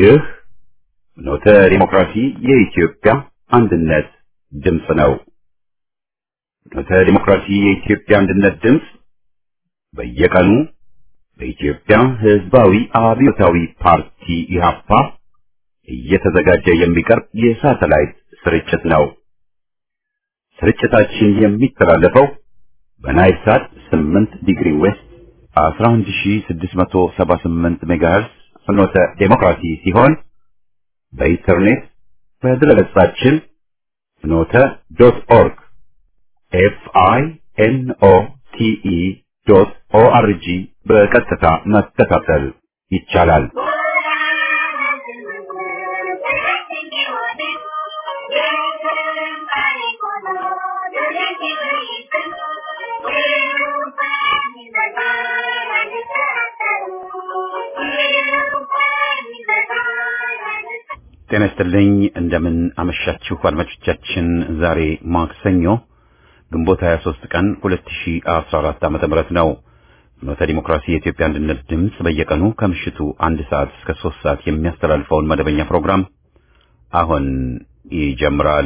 ይህ ኖተ ዲሞክራሲ የኢትዮጵያ አንድነት ድምፅ ነው። ኖተ ዲሞክራሲ የኢትዮጵያ አንድነት ድምፅ በየቀኑ በኢትዮጵያ ሕዝባዊ አብዮታዊ ፓርቲ ኢህአፓ እየተዘጋጀ የሚቀርብ የሳተላይት ስርጭት ነው። ስርጭታችን የሚተላለፈው በናይል ሳት 8 ዲግሪ ዌስት 11678 ሜጋሄርስ ፍኖተ ዴሞክራሲ ሲሆን በኢንተርኔት በድረገጻችን ፍኖተ ዶት ኦርግ ኤፍ አይ ኤን ኦ ቲ ኢ ዶት ኦ አር ጂ በቀጥታ መከታተል ይቻላል። ጤና ይስጥልኝ። እንደምን አመሻችሁ አድማጮቻችን። ዛሬ ማክሰኞ ግንቦት 23 ቀን 2014 ዓመተ ምህረት ነው። ፍኖተ ዲሞክራሲ የኢትዮጵያ አንድነት ድምፅ በየቀኑ ከምሽቱ አንድ ሰዓት እስከ ሶስት ሰዓት የሚያስተላልፈውን መደበኛ ፕሮግራም አሁን ይጀምራል።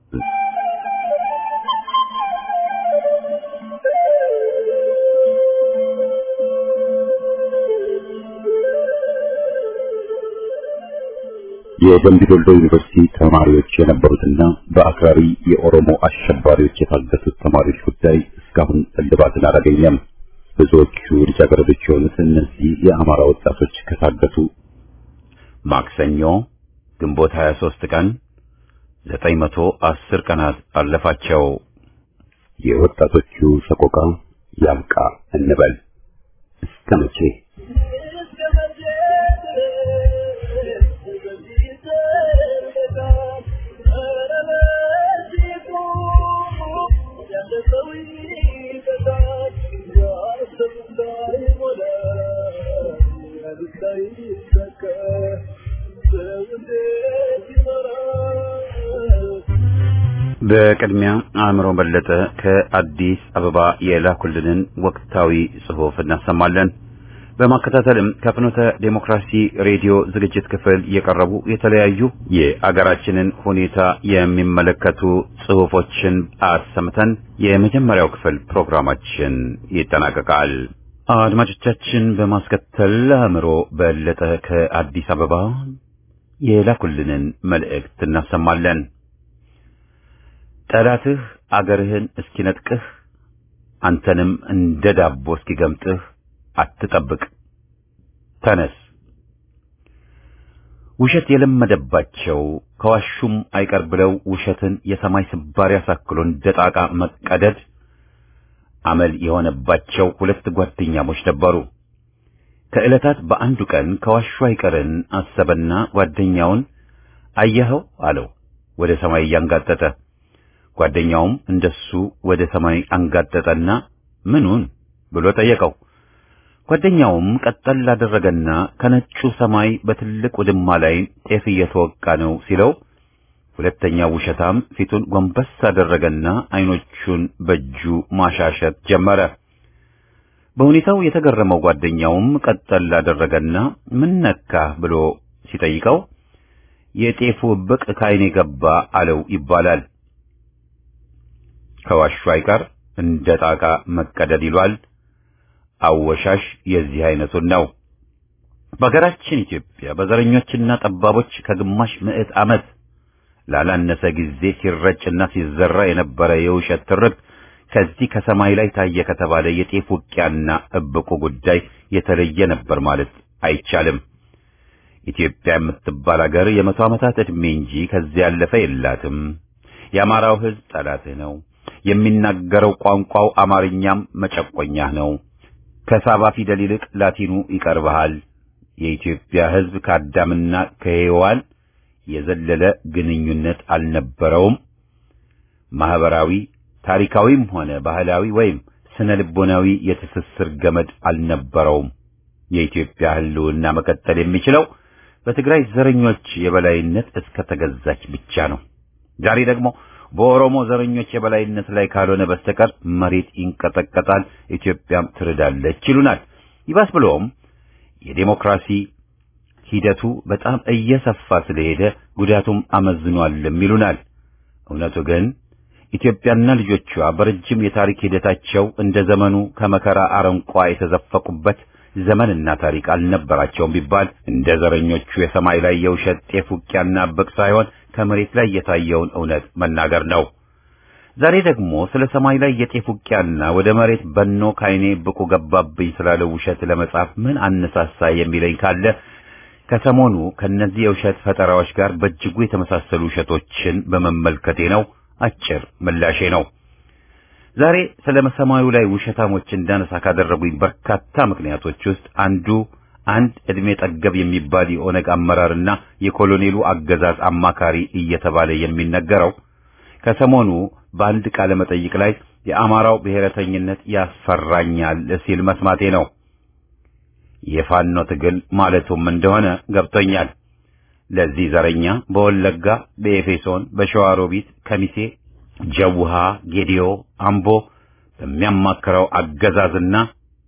የደምቢ ዶሎ ዩኒቨርሲቲ ተማሪዎች የነበሩትና በአክራሪ የኦሮሞ አሸባሪዎች የታገቱት ተማሪዎች ጉዳይ እስካሁን እልባትን አላገኘም። ብዙዎቹ ልጃገረዶች የሆኑት እነዚህ የአማራ ወጣቶች ከታገቱ ማክሰኞ ግንቦት 23 ቀን 910 ቀናት አለፋቸው። የወጣቶቹ ሰቆቃ ያብቃ እንበል እስከ መቼ? በቅድሚያ አእምሮ በለጠ ከአዲስ አበባ የላኩልንን ወቅታዊ ጽሑፍ እናሰማለን። በማከታተልም ከፍኖተ ዴሞክራሲ ሬዲዮ ዝግጅት ክፍል የቀረቡ የተለያዩ የአገራችንን ሁኔታ የሚመለከቱ ጽሑፎችን አሰምተን የመጀመሪያው ክፍል ፕሮግራማችን ይጠናቀቃል። አድማጮቻችን፣ በማስከተል አእምሮ በለጠ ከአዲስ አበባ የላኩልንን መልእክት እናሰማለን። ጠላትህ አገርህን እስኪነጥቅህ አንተንም እንደ ዳቦ እስኪገምጥህ አትጠብቅ፣ ተነስ። ውሸት የለመደባቸው ከዋሹም አይቀር ብለው ውሸትን የሰማይ ስባሪ አሳክሎ እንደ ጣቃ መቀደድ አመል የሆነባቸው ሁለት ጓደኛሞች ነበሩ። ከዕለታት በአንዱ ቀን ከዋሹ አይቀርን አሰበና ጓደኛውን አየኸው አለው፣ ወደ ሰማይ እያንጋጠጠ ጓደኛውም እንደሱ ወደ ሰማይ አንጋጠጠና ምኑን ብሎ ጠየቀው። ጓደኛውም ቀጠል ላደረገና ከነጩ ሰማይ በትልቅ ውድማ ላይ ጤፍ እየተወቃ ነው ሲለው፣ ሁለተኛው ውሸታም ፊቱን ጎንበስ አደረገና አይኖቹን በእጁ ማሻሸት ጀመረ። በሁኔታው የተገረመው ጓደኛውም ቀጠል ላደረገና ምን ነካህ ብሎ ሲጠይቀው የጤፉ ብቅ ከዓይኔ ገባ አለው ይባላል። ከዋሹ አይቀር እንደ ጣቃ መቀደድ ይሏል። አወሻሽ የዚህ አይነቱን ነው። በሀገራችን ኢትዮጵያ በዘረኞችና ጠባቦች ከግማሽ ምዕት ዓመት ላላነሰ ጊዜ ሲረጭና ሲዘራ የነበረ የውሸት ትርክት ከዚህ ከሰማይ ላይ ታየ ከተባለ የጤፍ ውቂያና እብቁ ጉዳይ የተለየ ነበር ማለት አይቻልም። ኢትዮጵያ የምትባል አገር የመቶ ዓመታት ዕድሜ እንጂ ከዚህ ያለፈ የላትም። የአማራው ሕዝብ ጠላትህ ነው። የሚናገረው ቋንቋው አማርኛም መጨቆኛህ ነው። ከሳባ ፊደል ይልቅ ላቲኑ ይቀርብሃል። የኢትዮጵያ ሕዝብ ከአዳምና ከሔዋን የዘለለ ግንኙነት አልነበረውም። ማህበራዊ፣ ታሪካዊም ሆነ ባህላዊ ወይም ስነ ልቦናዊ የትስስር ገመድ አልነበረውም። የኢትዮጵያ ሕልውና መቀጠል የሚችለው በትግራይ ዘረኞች የበላይነት እስከ ተገዛች ብቻ ነው። ዛሬ ደግሞ በኦሮሞ ዘረኞች የበላይነት ላይ ካልሆነ በስተቀር መሬት ይንቀጠቀጣል፣ ኢትዮጵያም ትርዳለች ይሉናል። ይባስ ብሎም የዴሞክራሲ ሂደቱ በጣም እየሰፋ ስለሄደ ጉዳቱም አመዝኗልም ይሉናል። እውነቱ ግን ኢትዮጵያና ልጆቿ በረጅም የታሪክ ሂደታቸው እንደ ዘመኑ ከመከራ አረንቋ የተዘፈቁበት ዘመንና ታሪክ አልነበራቸውም ቢባል እንደ ዘረኞቹ የሰማይ ላይ የውሸት ጤፍ ውቅያና ብቅ ሳይሆን ከመሬት ላይ የታየውን እውነት መናገር ነው። ዛሬ ደግሞ ስለ ሰማይ ላይ የጤፍ ውቅያና ወደ መሬት በኖ ካይኔ ብቁ ገባብኝ ስላለው ውሸት ለመጻፍ ምን አነሳሳ የሚለኝ ካለ ከሰሞኑ ከነዚህ የውሸት ፈጠራዎች ጋር በእጅጉ የተመሳሰሉ ውሸቶችን በመመልከቴ ነው። አጭር ምላሼ ነው። ዛሬ ስለ ሰማዩ ላይ ውሸታሞች እንዳነሳ ካደረጉኝ በርካታ ምክንያቶች ውስጥ አንዱ አንድ ዕድሜ ጠገብ የሚባል የኦነግ አመራርና የኮሎኔሉ አገዛዝ አማካሪ እየተባለ የሚነገረው ከሰሞኑ በአንድ ቃለ መጠይቅ ላይ የአማራው ብሔረተኝነት ያስፈራኛል ሲል መስማቴ ነው። የፋኖ ትግል ማለቱም እንደሆነ ገብቶኛል። ለዚህ ዘረኛ በወለጋ፣ በኤፌሶን፣ በሸዋሮቢት፣ ከሚሴ፣ ጀውሃ፣ ጌዲዮ፣ አምቦ በሚያማክረው አገዛዝና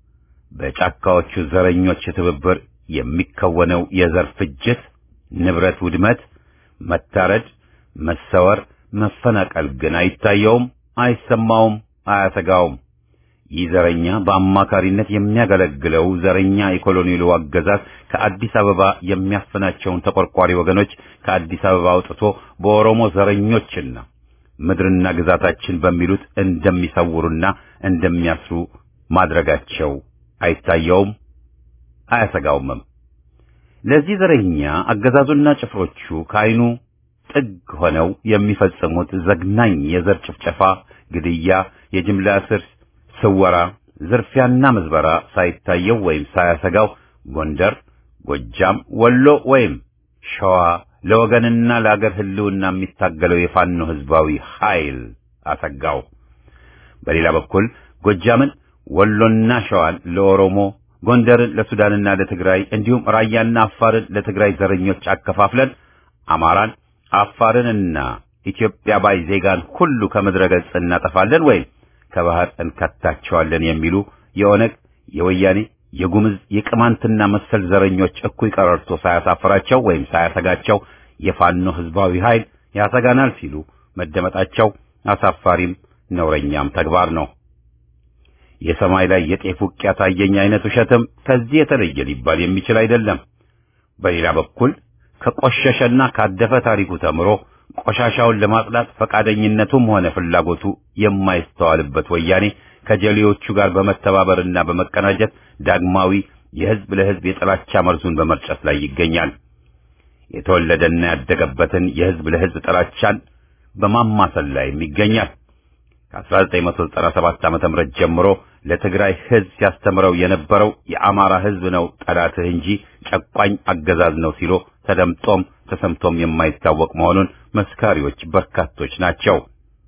በጫካዎቹ ዘረኞች ትብብር የሚከወነው የዘር ፍጅት፣ ንብረት ውድመት፣ መታረድ፣ መሰወር፣ መፈናቀል ግን አይታየውም፣ አይሰማውም፣ አያሰጋውም። ይህ ዘረኛ በአማካሪነት የሚያገለግለው ዘረኛ የኮሎኔሉ አገዛዝ ከአዲስ አበባ የሚያፍናቸውን ተቆርቋሪ ወገኖች ከአዲስ አበባ አውጥቶ በኦሮሞ ዘረኞችና ምድርና ግዛታችን በሚሉት እንደሚሰውሩና እንደሚያስሩ ማድረጋቸው አይታየውም፣ አያሰጋውምም። ለዚህ ዘረኛ አገዛዙና ጭፍሮቹ ከዓይኑ ጥግ ሆነው የሚፈጽሙት ዘግናኝ የዘር ጭፍጨፋ፣ ግድያ፣ የጅምላ እስር ስወራ፣ ዝርፊያና ምዝበራ ሳይታየው ወይም ሳያሰጋው ጎንደር፣ ጎጃም፣ ወሎ ወይም ሸዋ ለወገንና ለአገር ሕልውና የሚታገለው የፋኖ ሕዝባዊ ኃይል አሰጋው። በሌላ በኩል ጎጃምን፣ ወሎና ሸዋን ለኦሮሞ፣ ጎንደርን ለሱዳንና ለትግራይ እንዲሁም ራያና አፋርን ለትግራይ ዘረኞች አከፋፍለን አማራን፣ አፋርንና ኢትዮጵያ ባይ ዜጋን ሁሉ ከምድረ ገጽ እናጠፋለን ወይም ከባህር እንከታቸዋለን የሚሉ የኦነግ የወያኔ የጉምዝ የቅማንትና መሰል ዘረኞች እኩይ ቀረርቶ ሳያሳፍራቸው ወይም ሳያሰጋቸው የፋኖ ሕዝባዊ ኃይል ያሰጋናል ሲሉ መደመጣቸው አሳፋሪም ነውረኛም ተግባር ነው። የሰማይ ላይ የጤፍ ውቅያ ታየኝ አይነት ውሸትም ከዚህ የተለየ ሊባል የሚችል አይደለም። በሌላ በኩል ከቆሸሸና ካደፈ ታሪኩ ተምሮ ቆሻሻውን ለማጽዳት ፈቃደኝነቱም ሆነ ፍላጎቱ የማይስተዋልበት ወያኔ ከጀሌዎቹ ጋር በመተባበርና በመቀናጀት ዳግማዊ የሕዝብ ለሕዝብ የጥላቻ መርዙን በመርጨት ላይ ይገኛል። የተወለደና ያደገበትን የሕዝብ ለሕዝብ ጥላቻን በማማሰል ላይም ይገኛል። ከ1997 ዓ.ም ጀምሮ ለትግራይ ሕዝብ ሲያስተምረው የነበረው የአማራ ሕዝብ ነው ጠላትህ እንጂ ጨቋኝ አገዛዝ ነው ሲሎ ተደምጦም ተሰምቶም የማይታወቅ መሆኑን መስካሪዎች በርካቶች ናቸው።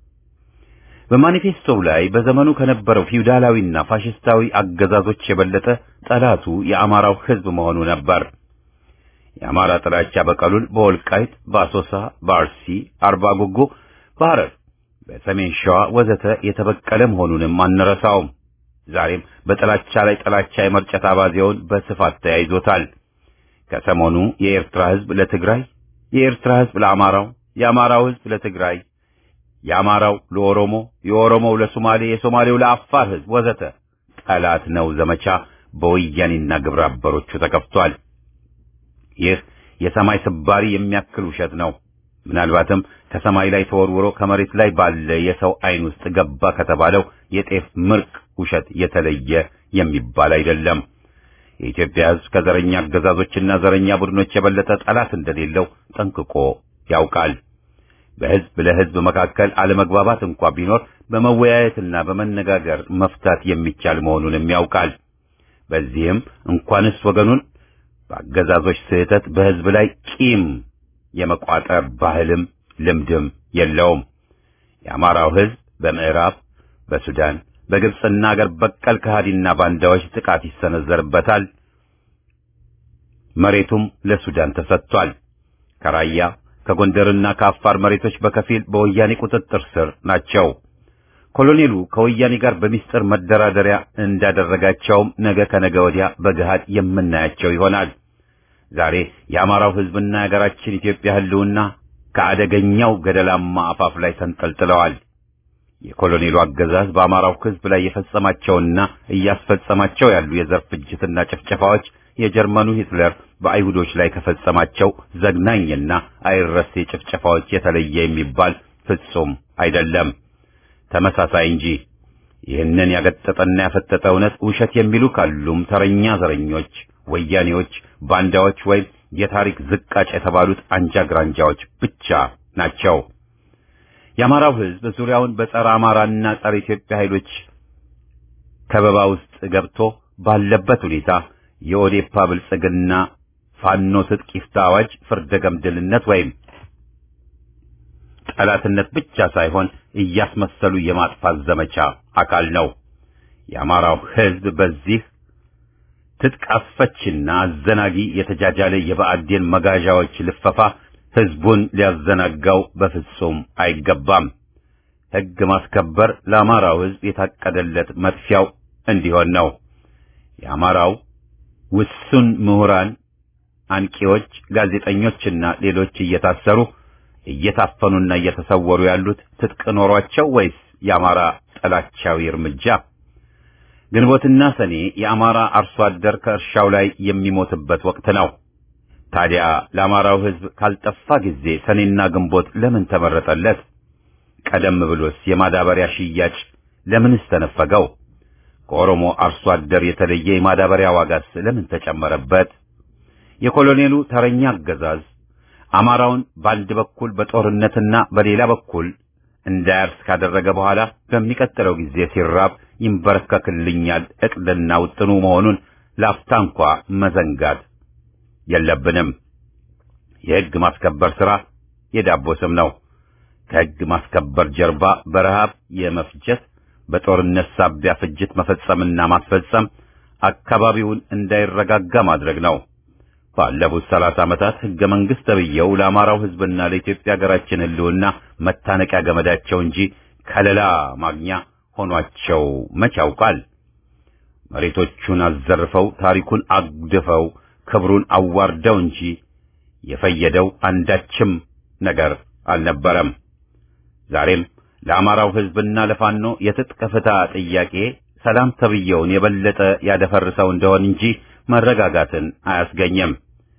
በማኒፌስቶው ላይ በዘመኑ ከነበረው ፊውዳላዊና ፋሽስታዊ አገዛዞች የበለጠ ጠላቱ የአማራው ሕዝብ መሆኑ ነበር። የአማራ ጥላቻ በቀሉን በወልቃይት፣ በአሶሳ፣ በአርሲ፣ አርባ ጉጉ፣ በሐረር፣ በሰሜን ሸዋ ወዘተ የተበቀለ መሆኑንም አንረሳውም። ዛሬም በጥላቻ ላይ ጥላቻ የመርጨት አባዜውን በስፋት ተያይዞታል። ከሰሞኑ የኤርትራ ሕዝብ ለትግራይ፣ የኤርትራ ሕዝብ ለአማራው፣ የአማራው ሕዝብ ለትግራይ፣ የአማራው ለኦሮሞ፣ የኦሮሞው ለሶማሌ፣ የሶማሌው ለአፋር ሕዝብ ወዘተ ጠላት ነው ዘመቻ በወያኔና ግብረ አበሮቹ ተከፍቷል። ይህ የሰማይ ስባሪ የሚያክል ውሸት ነው። ምናልባትም ከሰማይ ላይ ተወርውሮ ከመሬት ላይ ባለ የሰው ዓይን ውስጥ ገባ ከተባለው የጤፍ ምርቅ ውሸት የተለየ የሚባል አይደለም። የኢትዮጵያ ሕዝብ ከዘረኛ አገዛዞችና ዘረኛ ቡድኖች የበለጠ ጠላት እንደሌለው ጠንቅቆ ያውቃል። በሕዝብ ለሕዝብ መካከል አለመግባባት እንኳ ቢኖር በመወያየትና በመነጋገር መፍታት የሚቻል መሆኑንም ያውቃል። በዚህም እንኳንስ ወገኑን በአገዛዞች ስህተት በሕዝብ ላይ ቂም የመቋጠር ባህልም ልምድም የለውም። የአማራው ሕዝብ በምዕራብ፣ በሱዳን፣ በግብፅና አገር በቀል ከሃዲና ባንዳዎች ጥቃት ይሰነዘርበታል። መሬቱም ለሱዳን ተሰጥቷል። ከራያ ከጎንደርና ከአፋር መሬቶች በከፊል በወያኔ ቁጥጥር ስር ናቸው። ኮሎኔሉ ከወያኔ ጋር በሚስጥር መደራደሪያ እንዳደረጋቸውም ነገ ከነገ ወዲያ በገሃድ የምናያቸው ይሆናል። ዛሬ የአማራው ሕዝብና የሀገራችን ኢትዮጵያ ህልውና ከአደገኛው ገደላማ አፋፍ ላይ ተንጠልጥለዋል። የኮሎኔሉ አገዛዝ በአማራው ሕዝብ ላይ የፈጸማቸውና እያስፈጸማቸው ያሉ የዘር ፍጅትና ጭፍጨፋዎች የጀርመኑ ሂትለር በአይሁዶች ላይ ከፈጸማቸው ዘግናኝና አይረሴ ጭፍጨፋዎች የተለየ የሚባል ፍጹም አይደለም፣ ተመሳሳይ እንጂ። ይህንን ያገጠጠና ያፈጠጠ እውነት ውሸት የሚሉ ካሉም ተረኛ ዘረኞች፣ ወያኔዎች፣ ባንዳዎች ወይም የታሪክ ዝቃጭ የተባሉት አንጃ ግራንጃዎች ብቻ ናቸው። የአማራው ሕዝብ ዙሪያውን በጸረ አማራና ጸረ ኢትዮጵያ ኃይሎች ከበባ ውስጥ ገብቶ ባለበት ሁኔታ የኦዴፓ ብልጽግና ፋኖ ትጥቅ ይፍታ አዋጅ ፍርደ ገምድልነት ወይም ጠላትነት ብቻ ሳይሆን እያስመሰሉ የማጥፋት ዘመቻ አካል ነው። የአማራው ሕዝብ በዚህ ትጥቅ አስፈችና አዘናጊ የተጃጃለ የብአዴን መጋዣዎች ልፈፋ ሕዝቡን ሊያዘናጋው በፍጹም አይገባም። ሕግ ማስከበር ለአማራው ሕዝብ የታቀደለት መጥፊያው እንዲሆን ነው። የአማራው ውሱን ምሁራን፣ አንቂዎች፣ ጋዜጠኞችና ሌሎች እየታሰሩ እየታፈኑና እየተሰወሩ ያሉት ትጥቅ ኖሯቸው ወይስ የአማራ ጠላቻዊ እርምጃ? ግንቦትና ሰኔ የአማራ አርሶ አደር ከእርሻው ላይ የሚሞትበት ወቅት ነው። ታዲያ ለአማራው ሕዝብ ካልጠፋ ጊዜ ሰኔና ግንቦት ለምን ተመረጠለት? ቀደም ብሎስ የማዳበሪያ ሽያጭ ለምንስ ተነፈገው? ከኦሮሞ አርሶ አደር የተለየ የማዳበሪያ ዋጋስ ለምን ተጨመረበት? የኮሎኔሉ ተረኛ አገዛዝ አማራውን በአንድ በኩል በጦርነትና በሌላ በኩል እንዳያርስ ካደረገ በኋላ በሚቀጥለው ጊዜ ሲራብ ይንበረከክልኛል እቅድና ውጥኑ መሆኑን ላፍታ እንኳ መዘንጋት የለብንም። የሕግ ማስከበር ሥራ የዳቦ ስም ነው። ከሕግ ማስከበር ጀርባ በረሃብ የመፍጀት በጦርነት ሳቢያ ፍጅት መፈጸምና ማስፈጸም አካባቢውን እንዳይረጋጋ ማድረግ ነው። ባለፉት ሰላሳ ዓመታት ሕገ መንግሥት ተብዬው ለአማራው ሕዝብና ለኢትዮጵያ ሀገራችን ሕልውና መታነቂያ ገመዳቸው እንጂ ከለላ ማግኛ ሆኗቸው መች ያውቃል? መሬቶቹን አዘርፈው ታሪኩን አግድፈው ክብሩን አዋርደው እንጂ የፈየደው አንዳችም ነገር አልነበረም። ዛሬም ለአማራው ሕዝብና ለፋኖ የትጥቅ ፍታ ጥያቄ ሰላም ተብዬውን የበለጠ ያደፈርሰው እንደሆን እንጂ መረጋጋትን አያስገኝም።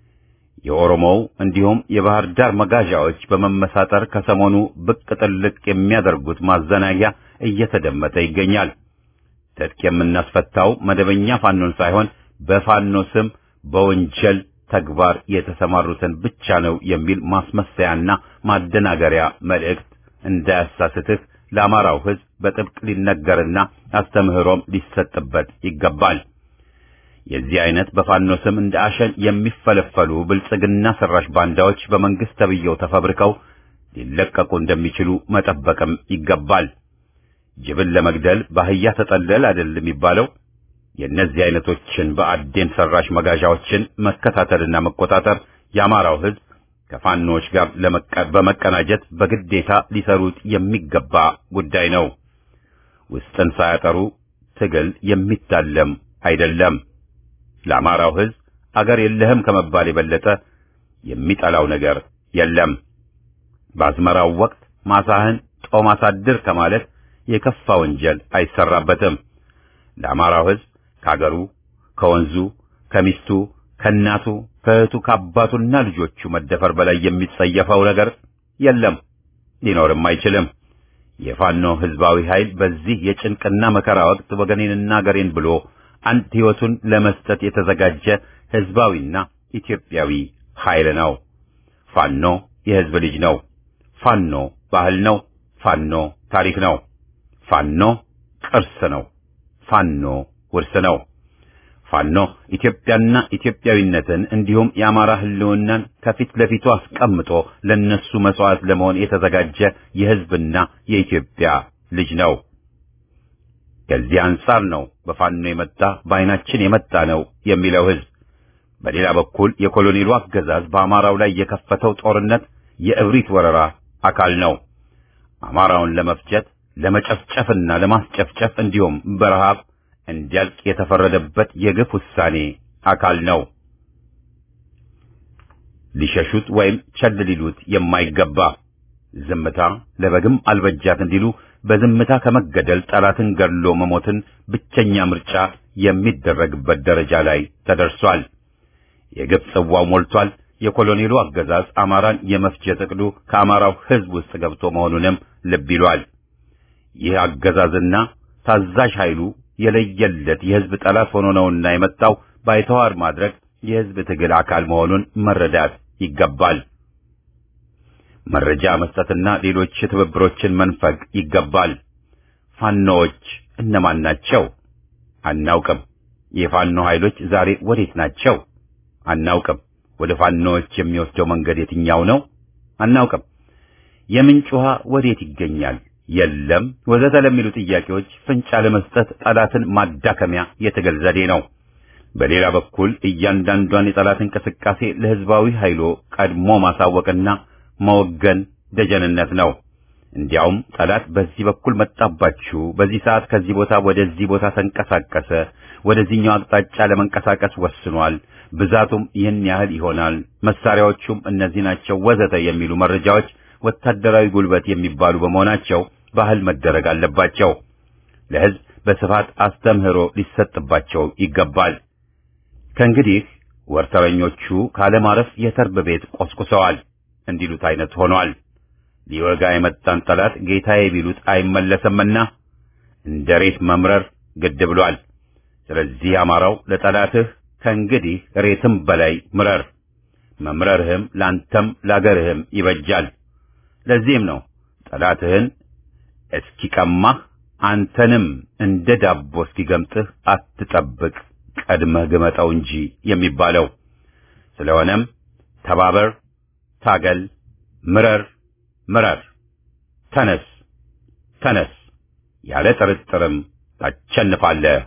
የኦሮሞው እንዲሁም የባህር ዳር መጋዣዎች በመመሳጠር ከሰሞኑ ብቅ ጥልቅ የሚያደርጉት ማዘናጊያ እየተደመጠ ይገኛል። ትጥቅ የምናስፈታው መደበኛ ፋኖን ሳይሆን በፋኖ ስም በወንጀል ተግባር የተሰማሩትን ብቻ ነው የሚል ማስመሰያና ማደናገሪያ መልእክት እንዳያሳስትህ ለአማራው ሕዝብ በጥብቅ ሊነገርና አስተምህሮም ሊሰጥበት ይገባል። የዚህ አይነት በፋኖ ስም እንደ አሸን የሚፈለፈሉ ብልጽግና ሰራሽ ባንዳዎች በመንግስት ተብየው ተፈብርከው ሊለቀቁ እንደሚችሉ መጠበቅም ይገባል። ጅብን ለመግደል በአህያ ተጠለል አይደል የሚባለው? የእነዚህ አይነቶችን በአዴን ሰራሽ መጋዣዎችን መከታተልና መቆጣጠር የአማራው ሕዝብ ከፋኖዎች ጋር በመቀናጀት በግዴታ ሊሰሩት የሚገባ ጉዳይ ነው። ውስጥን ሳያጠሩ ትግል የሚታለም አይደለም። ለአማራው ሕዝብ አገር የለህም ከመባል የበለጠ የሚጠላው ነገር የለም። በአዝመራው ወቅት ማሳህን ጦም አሳድር ከማለት የከፋ ወንጀል አይሰራበትም። ለአማራው ሕዝብ ከአገሩ፣ ከወንዙ፣ ከሚስቱ፣ ከእናቱ፣ ከእህቱ፣ ከአባቱና ልጆቹ መደፈር በላይ የሚጸየፈው ነገር የለም፣ ሊኖርም አይችልም። የፋኖ ሕዝባዊ ኃይል በዚህ የጭንቅና መከራ ወቅት ወገኔንና አገሬን ብሎ አንድ ሕይወቱን ለመስጠት የተዘጋጀ ሕዝባዊና ኢትዮጵያዊ ኃይል ነው። ፋኖ የሕዝብ ልጅ ነው። ፋኖ ባህል ነው። ፋኖ ታሪክ ነው። ፋኖ ቅርስ ነው። ፋኖ ውርስ ነው። ፋኖ ኢትዮጵያና ኢትዮጵያዊነትን እንዲሁም የአማራ ሕልውናን ከፊት ለፊቱ አስቀምጦ ለነሱ መስዋዕት ለመሆን የተዘጋጀ የሕዝብና የኢትዮጵያ ልጅ ነው። ከዚህ አንጻር ነው በፋኖ የመጣ በዓይናችን የመጣ ነው የሚለው ሕዝብ። በሌላ በኩል የኮሎኔሉ አገዛዝ በአማራው ላይ የከፈተው ጦርነት የእብሪት ወረራ አካል ነው። አማራውን ለመፍጀት ለመጨፍጨፍና ለማስጨፍጨፍ እንዲሁም በረሃብ እንዲያልቅ የተፈረደበት የግፍ ውሳኔ አካል ነው። ሊሸሹት ወይም ቸል ሊሉት የማይገባ ዝምታ ለበግም አልበጃት እንዲሉ በዝምታ ከመገደል ጠላትን ገድሎ መሞትን ብቸኛ ምርጫ የሚደረግበት ደረጃ ላይ ተደርሷል። የግፍ ጽዋው ሞልቷል። የኮሎኔሉ አገዛዝ አማራን የመፍጀት ዕቅዱ ከአማራው ሕዝብ ውስጥ ገብቶ መሆኑንም ልብ ይሏል። ይህ አገዛዝና ታዛዥ ኃይሉ የለየለት የሕዝብ ጠላት ሆኖ ነውና የመጣው ባይተዋር ማድረግ የሕዝብ ትግል አካል መሆኑን መረዳት ይገባል። መረጃ መስጠትና ሌሎች ትብብሮችን መንፈግ ይገባል። ፋኖዎች እነማን ናቸው? አናውቅም። የፋኖ ኃይሎች ዛሬ ወዴት ናቸው? አናውቅም። ወደ ፋኖዎች የሚወስደው መንገድ የትኛው ነው? አናውቅም። የምንጭ ውሃ ወዴት ይገኛል? የለም ወዘተ ለሚሉ ጥያቄዎች ፍንጭ ለመስጠት ጠላትን ማዳከሚያ የትግል ዘዴ ነው። በሌላ በኩል እያንዳንዷን የጠላት እንቅስቃሴ ለሕዝባዊ ኃይሎ ቀድሞ ማሳወቅና መወገን ደጀንነት ነው። እንዲያውም ጠላት በዚህ በኩል መጣባችሁ፣ በዚህ ሰዓት ከዚህ ቦታ ወደዚህ ቦታ ተንቀሳቀሰ፣ ወደዚህኛው አቅጣጫ ለመንቀሳቀስ ወስኗል፣ ብዛቱም ይህን ያህል ይሆናል፣ መሳሪያዎቹም እነዚህ ናቸው፣ ወዘተ የሚሉ መረጃዎች ወታደራዊ ጉልበት የሚባሉ በመሆናቸው ባህል መደረግ አለባቸው። ለሕዝብ በስፋት አስተምህሮ ሊሰጥባቸው ይገባል። ከእንግዲህ ወርተረኞቹ ካለማረፍ የተርብ ቤት ቆስቁሰዋል እንዲሉት አይነት ሆኗል። ሊወጋ የመጣን ጠላት ጌታዬ ቢሉት አይመለሰምና እንደ ሬት መምረር ግድ ብሏል። ስለዚህ አማራው ለጠላትህ ከእንግዲህ ሬትም በላይ ምረር። መምረርህም ላንተም ላገርህም ይበጃል። ለዚህም ነው ጠላትህን እስኪቀማህ አንተንም እንደ ዳቦ እስኪገምጥህ አትጠብቅ፣ ቀድመህ ግመጠው እንጂ የሚባለው። ስለሆነም ተባበር፣ ታገል፣ ምረር፣ ምረር፣ ተነስ፣ ተነስ፣ ያለ ጥርጥርም ታሸንፋለህ።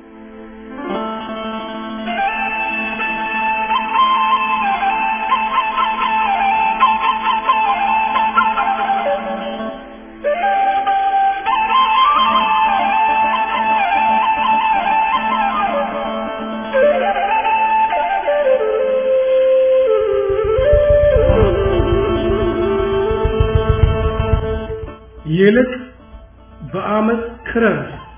ይልቅ በአመፅ ክረር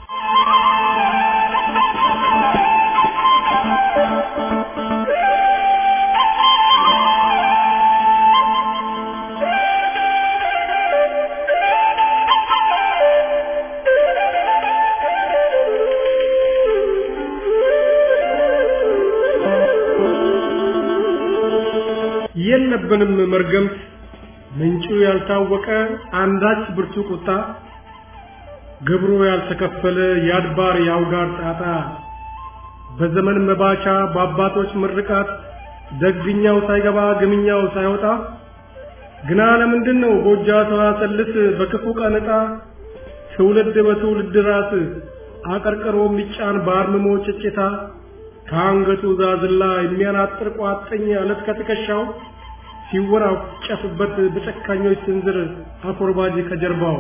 የለብንም መርገምት ምንጩ ያልታወቀ አንዳች ብርቱ ቁጣ ግብሩ ያልተከፈለ የአድባር የአውጋር ጣጣ በዘመን መባቻ በአባቶች ምርቃት ደግኛው ሳይገባ ግምኛው ሳይወጣ ግና ለምንድን ነው ጎጃ ሰዋሰልስ በክፉ ቀን ዕጣ ትውልድ በትውልድ ራስ አቀርቅሮ የሚጫን በአርምሞ ጭጭታ ከአንገቱ ዛዝላ የሚያናጥር ቋጥኝ አለት ከትከሻው ሲወራጨፍበት በጨካኞች ስንዝር አኮርባጅ ከጀርባው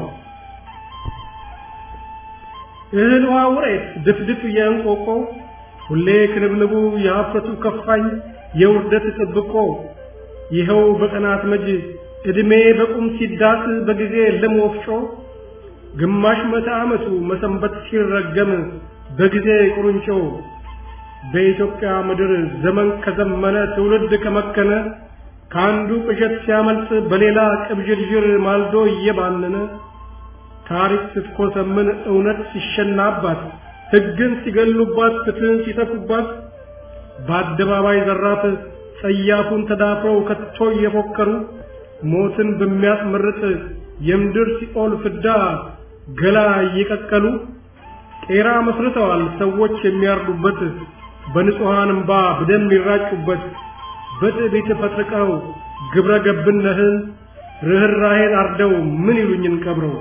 እህል ውሃ ውሬት ድፍድፍ የእንቆቆ ሁሌ ክንብንቡ የሀፍረቱ ከፋኝ የውርደት ጥብቆ ይኸው በቀናት መጅ ዕድሜ በቁም ሲዳስ በጊዜ ለም ወፍጮ ግማሽ መቶ ዓመቱ መሰንበት ሲረገም በጊዜ ቁርንጮ በኢትዮጵያ ምድር ዘመን ከዘመነ ትውልድ ከመከነ ከአንዱ ቅዠት ሲያመልጥ በሌላ ቅብዥርዥር ማልዶ እየባነነ ታሪክ ስትኮሰምን እውነት ሲሸናባት ሕግን ሲገሉባት ፍትህን ሲተፉባት በአደባባይ ዘራፍ ጸያፉን ተዳፍረው ከቶ እየፎከሩ ሞትን በሚያስመርጥ የምድር ሲኦል ፍዳ ገላ እየቀቀሉ ቄራ መስርተዋል ሰዎች የሚያርዱበት በንጹሐን እምባ በደም ይራጩበት በትዕቢት ፈጥርቀው ግብረ ገብነህን ርኅራኄን አርደው ምን ይሉኝን ቀብረው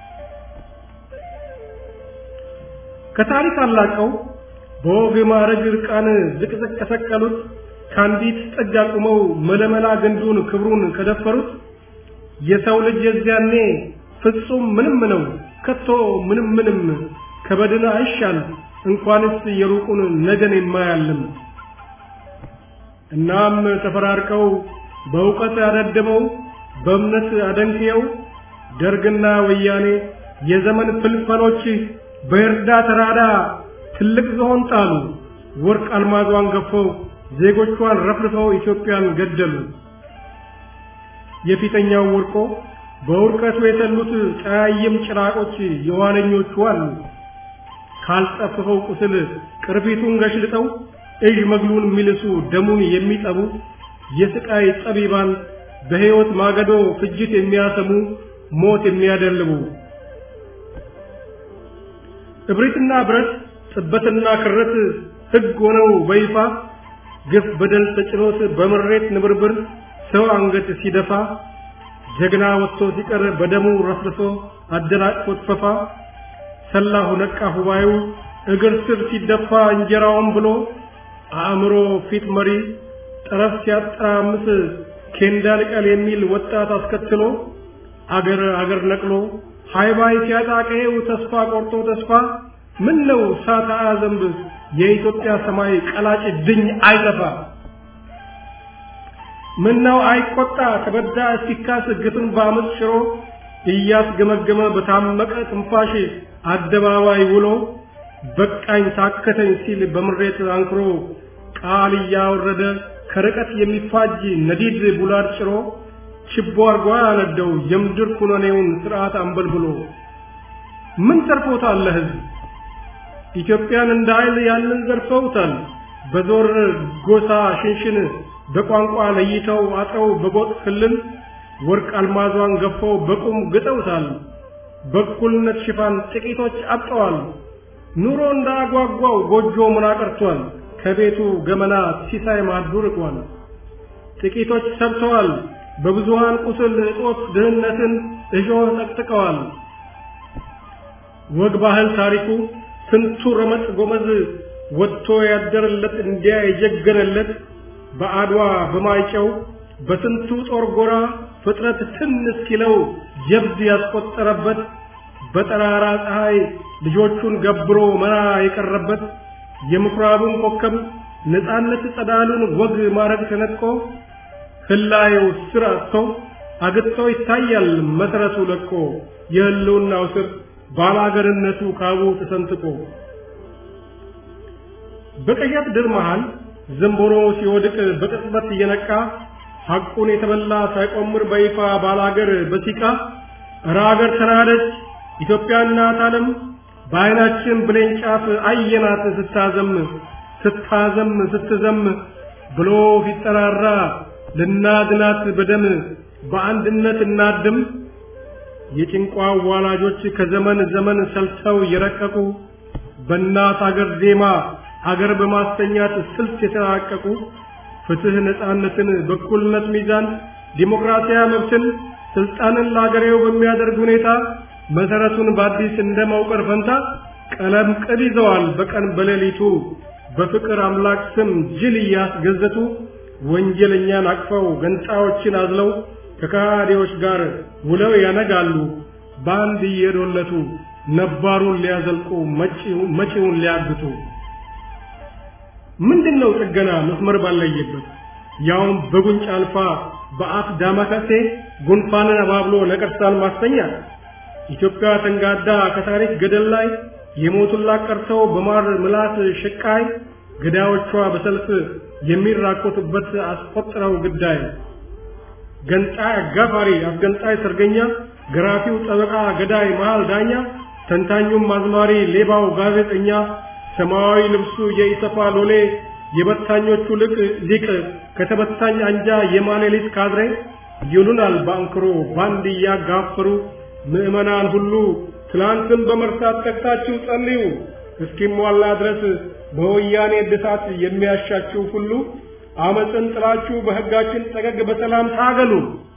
ከታሪክ አላቀው በወግ ማዕረግ ዕርቃን ዝቅዝቅ ከሰቀሉት ከአንዲት ጥግ አቁመው መለመላ ግንዱን ክብሩን ከደፈሩት የሰው ልጅ የዚያኔ ፍጹም ምንም ነው ከቶ ምንም ምንም ከበድን አይሻል እንኳንስ የሩቁን ነገን የማያልም እናም ተፈራርቀው በእውቀት ያደደመው በእምነት አደንቅየው ደርግና ወያኔ የዘመን ፍልፈሎች በእርዳ ተራዳ ትልቅ ዝሆን ጣሉ። ወርቅ አልማዟን ገፈው ዜጎቿን ረፍርፈው ኢትዮጵያን ገደሉ። የፊተኛው ወርቆ በውርቀቱ የተሉት ጨያይም ጭራቆች የኋለኞቹ አሉ። ካልጠፍፈው ቁስል ቅርፊቱን ገሽልጠው እዥ መግሉን የሚልሱ ደሙን የሚጠቡ የስቃይ ጠቢባን በሕይወት ማገዶ ፍጅት የሚያሰሙ ሞት የሚያደልቡ እብሪትና ብረት ጥበትና ክረት ሕግ ሆነው በይፋ ግፍ በደል ተጭኖት በምሬት ንብርብር ሰው አንገት ሲደፋ ጀግና ወጥቶ ሲቀር በደሙ ረፍርሶ አደናቅፎት ፈፋ ሰላሁ ነቃ ሁባዩ እግር ስር ሲደፋ እንጀራውን ብሎ አእምሮ ፊት መሪ ጠረፍ ሲያጠራምስ ኬንዳ ልቀል የሚል ወጣት አስከትሎ አገር አገር ነቅሎ ሃይባይ ሲያጣ ቀዬው ተስፋ ቆርጦ ተስፋ ምን ነው ሳታ ዘንብ የኢትዮጵያ ሰማይ ቀላጭ ድኝ አይጠፋ ምን ነው አይቆጣ ተበዳ ሲካስ ግፍን በአመፅ ሽሮ እያስገመገመ በታመቀ ትንፋሽ አደባባይ ውሎ በቃኝ ታከተኝ ሲል በምሬት አንክሮ ቃል እያወረደ ከርቀት የሚፋጅ ነዲድ ቡላድ ጭሮ ችቦ አርጓ ያነደው የምድር ኩነኔውን ስርዓት አንበልብሎ ምን ተርፎታል ለህዝብ ኢትዮጵያን እንደ ኃይል ያንን ዘርፈውታል። በዞር ጎሳ ሽንሽን በቋንቋ ለይተው አጥረው በጎጥ ክልል ወርቅ አልማዟን ገፈው በቁም ግጠውታል። በእኩልነት ሽፋን ጥቂቶች አብጠዋል። ኑሮ እንዳጓጓው ጎጆ ምና ቀርቷል። ከቤቱ ገመና ሲሳይ ማዱ ርቋል። ጥቂቶች ሰብተዋል። በብዙሃን ቁስል እጦት ድህነትን እሾህ ጠቅጥቀዋል። ወግ ባህል ታሪኩ ስንቱ ረመጥ ጎመዝ ወጥቶ ያደረለት እንዲያ የጀገነለት በአድዋ በማይጨው በስንቱ ጦር ጎራ ፍጥረት ትን እስኪለው ጀብድ ያስቆጠረበት በጠራራ ፀሐይ ልጆቹን ገብሮ መራ የቀረበት የምኩራቡን ኮከብ ነፃነት ጸዳሉን ወግ ማረግ ተነጥቆ ህላየው ስር አጥቶ አግጥቶ ይታያል መሰረቱ ለቆ የህልውናው ስር ባላገርነቱ ካቡ ተሰንጥቆ በቀያት ድር መሃል ዘንቦሮ ሲወድቅ በቅጽበት እየነቃ ሐቁን የተበላ ሳይቆምር በይፋ ባላገር በሲቃ እረ አገር ተናደች ኢትዮጵያ እናት ዓለም በዓይናችን ብሌን ጫፍ አየናት ስታዘም ስታዘም ስትዘም ብሎ ሲጠራራ ልናድናት በደም በአንድነት እናድም የጭንቋ ዋላጆች ከዘመን ዘመን ሰልተው የረቀቁ በእናት አገር ዜማ አገር በማስተኛት ስልት የተራቀቁ ፍትህ፣ ነፃነትን፣ በኩልነት ሚዛን፣ ዲሞክራሲያዊ መብትን፣ ስልጣንን ለአገሬው በሚያደርግ ሁኔታ መሰረቱን በአዲስ እንደ መውቀር ፈንታ ቀለም ቅብ ይዘዋል በቀን በሌሊቱ በፍቅር አምላክ ስም ጅል እያስገዘቱ ወንጀለኛን አቅፈው ገንጣዮችን አዝለው ከካዲዎች ጋር ውለው ያነጋሉ በአንድ እየዶለቱ ነባሩን ሊያዘልቁ መጪውን ሊያግቱ። ምንድነው ጥገና መስመር ባለየበት ያውም በጉንጭ አልፋ በአፍ ዳማከሴ ጉንፋንን አባብሎ ነቀርሳን ማስተኛት ኢትዮጵያ ተንጋዳ ከታሪክ ገደል ላይ የሞቱላት ቀርተው በማር ምላስ ሽቃይ ገዳዮቿ በሰልፍ የሚራኮቱበት አስቆጥረው ግዳይ ገንጣይ አጋፋሪ አስገንጣይ ሰርገኛ ገራፊው ጠበቃ ገዳይ መሃል ዳኛ ተንታኙም አዝማሪ ሌባው ጋዜጠኛ ሰማያዊ ልብሱ የኢሰፋ ሎሌ የበታኞቹ ልቅ ሊቅ ከተበታኝ አንጃ የማሌሊት ካድሬ ይሉናል ባንክሮ ባንድ እያጋፈሩ ምዕመናን ሁሉ ትላንትን በመርሳት ተግታችሁ ጸልዩ እስኪሟላ ድረስ በወያኔ እድሳት የሚያሻችሁ ሁሉ አመፅን ጥላችሁ በሕጋችን ጠገግ በሰላም ታገሉ።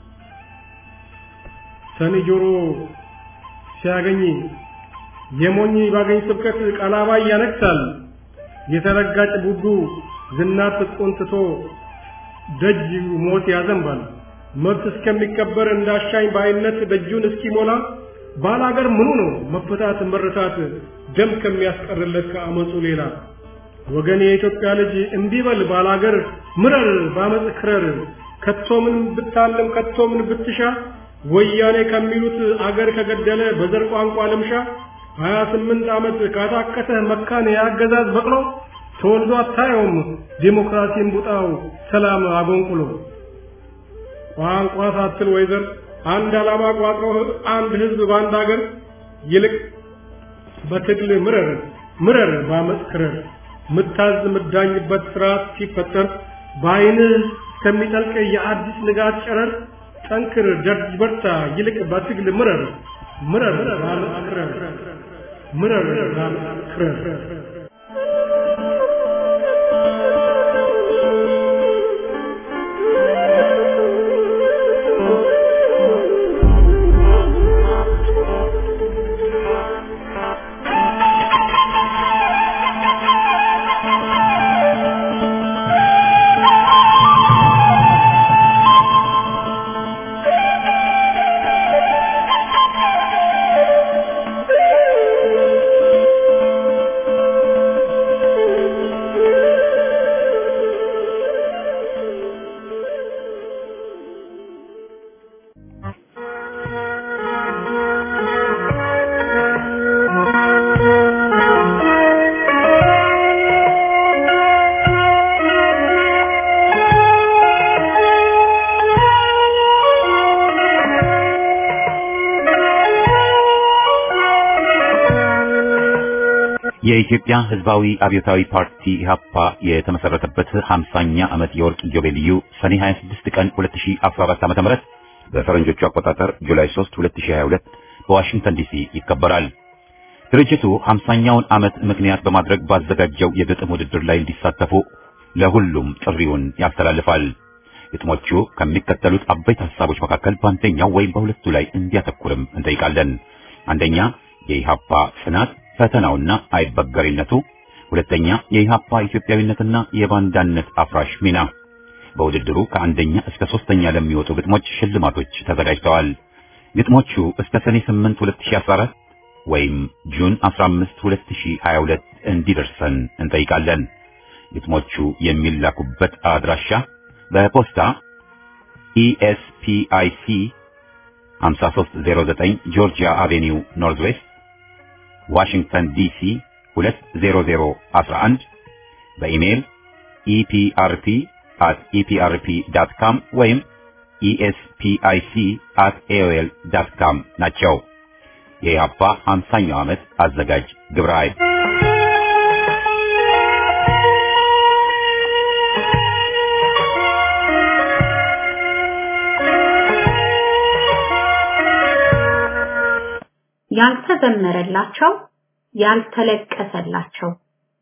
ሰኒ ጆሮ ሲያገኝ የሞኝ ባገኝ ስብከት ቃላባይ ያነክሳል። የተረጋጭ ቡዱ ዝናት ትጥቁን ትቶ ደጅ ሞት ያዘንባል። መብት እስከሚከበር እንዳሻኝ ባይነት ደጁን እስኪሞላ ባላገር ምኑ ነው መፈታት መረታት ደም ከሚያስቀርለት ከአመፁ ሌላ ወገን የኢትዮጵያ ልጅ እንዲበል ባላገር ምረር ባመፅ ክረር ከቶ ምን ብታለም ከቶ ምን ብትሻ ወያኔ ከሚሉት አገር ከገደለ በዘር ቋንቋ ልምሻ ሀያ ስምንት ዓመት ካታከተህ መካን የአገዛዝ በቅሎ ተወልዶ አታየውም ዲሞክራሲን ቡጣው ሰላም አጎንቁሎ ቋንቋ ሳትል ወይዘር አንድ ዓላማ ቋጥሮ አንድ ህዝብ በአንድ አገር ይልቅ በትግል ምረር ምረር ባመፅ ክረር ምታዝ ምዳኝበት ስርዓት ሲፈጠር በአይንህ እስከሚጠልቅ የአዲስ ንጋት ጨረር ጠንክር ደርጅ በርታ ይልቅ በትግል ምረር ምረር ባመፅ ክረር ምረር ባመፅ ክረር የኢትዮጵያ ሕዝባዊ አብዮታዊ ፓርቲ ኢህአፓ የተመሰረተበት 50ኛ ዓመት የወርቅ ኢዮቤልዩ ሰኔ 26 ቀን 2014 ዓ.ም በፈረንጆቹ አቆጣጠር ጁላይ 3 2022 በዋሽንግተን ዲሲ ይከበራል። ድርጅቱ 50ኛውን ዓመት ምክንያት በማድረግ ባዘጋጀው የግጥም ውድድር ላይ እንዲሳተፉ ለሁሉም ጥሪውን ያስተላልፋል። ግጥሞቹ ከሚከተሉት አበይት ሐሳቦች መካከል በአንደኛው ወይም በሁለቱ ላይ እንዲያተኩርም እንጠይቃለን። አንደኛ የኢህአፓ ጽናት ፈተናውና አይበገሪነቱ፣ ሁለተኛ የኢህአፓ ኢትዮጵያዊነትና የባንዳነት አፍራሽ ሚና። በውድድሩ ከአንደኛ እስከ ሶስተኛ ለሚወጡ ግጥሞች ሽልማቶች ተዘጋጅተዋል። ግጥሞቹ እስከ ሰኔ 8 2014 ወይም ጁን 15 2022 እንዲደርሰን እንጠይቃለን። ግጥሞቹ የሚላኩበት አድራሻ በፖስታ ኢኤስፒአይሲ 5309 ጆርጂያ አቬኒው ኖርዝ ዌስት ዋሽንግተን ዲሲ 20011 በኢሜይል ኢፒአርፒ at eprp.com ወይም espic at aol.com ናቸው። የኢህአፓ 50ኛው ዓመት አዘጋጅ ግብረ ኃይል ያልተዘመረላቸው ያልተለቀሰላቸው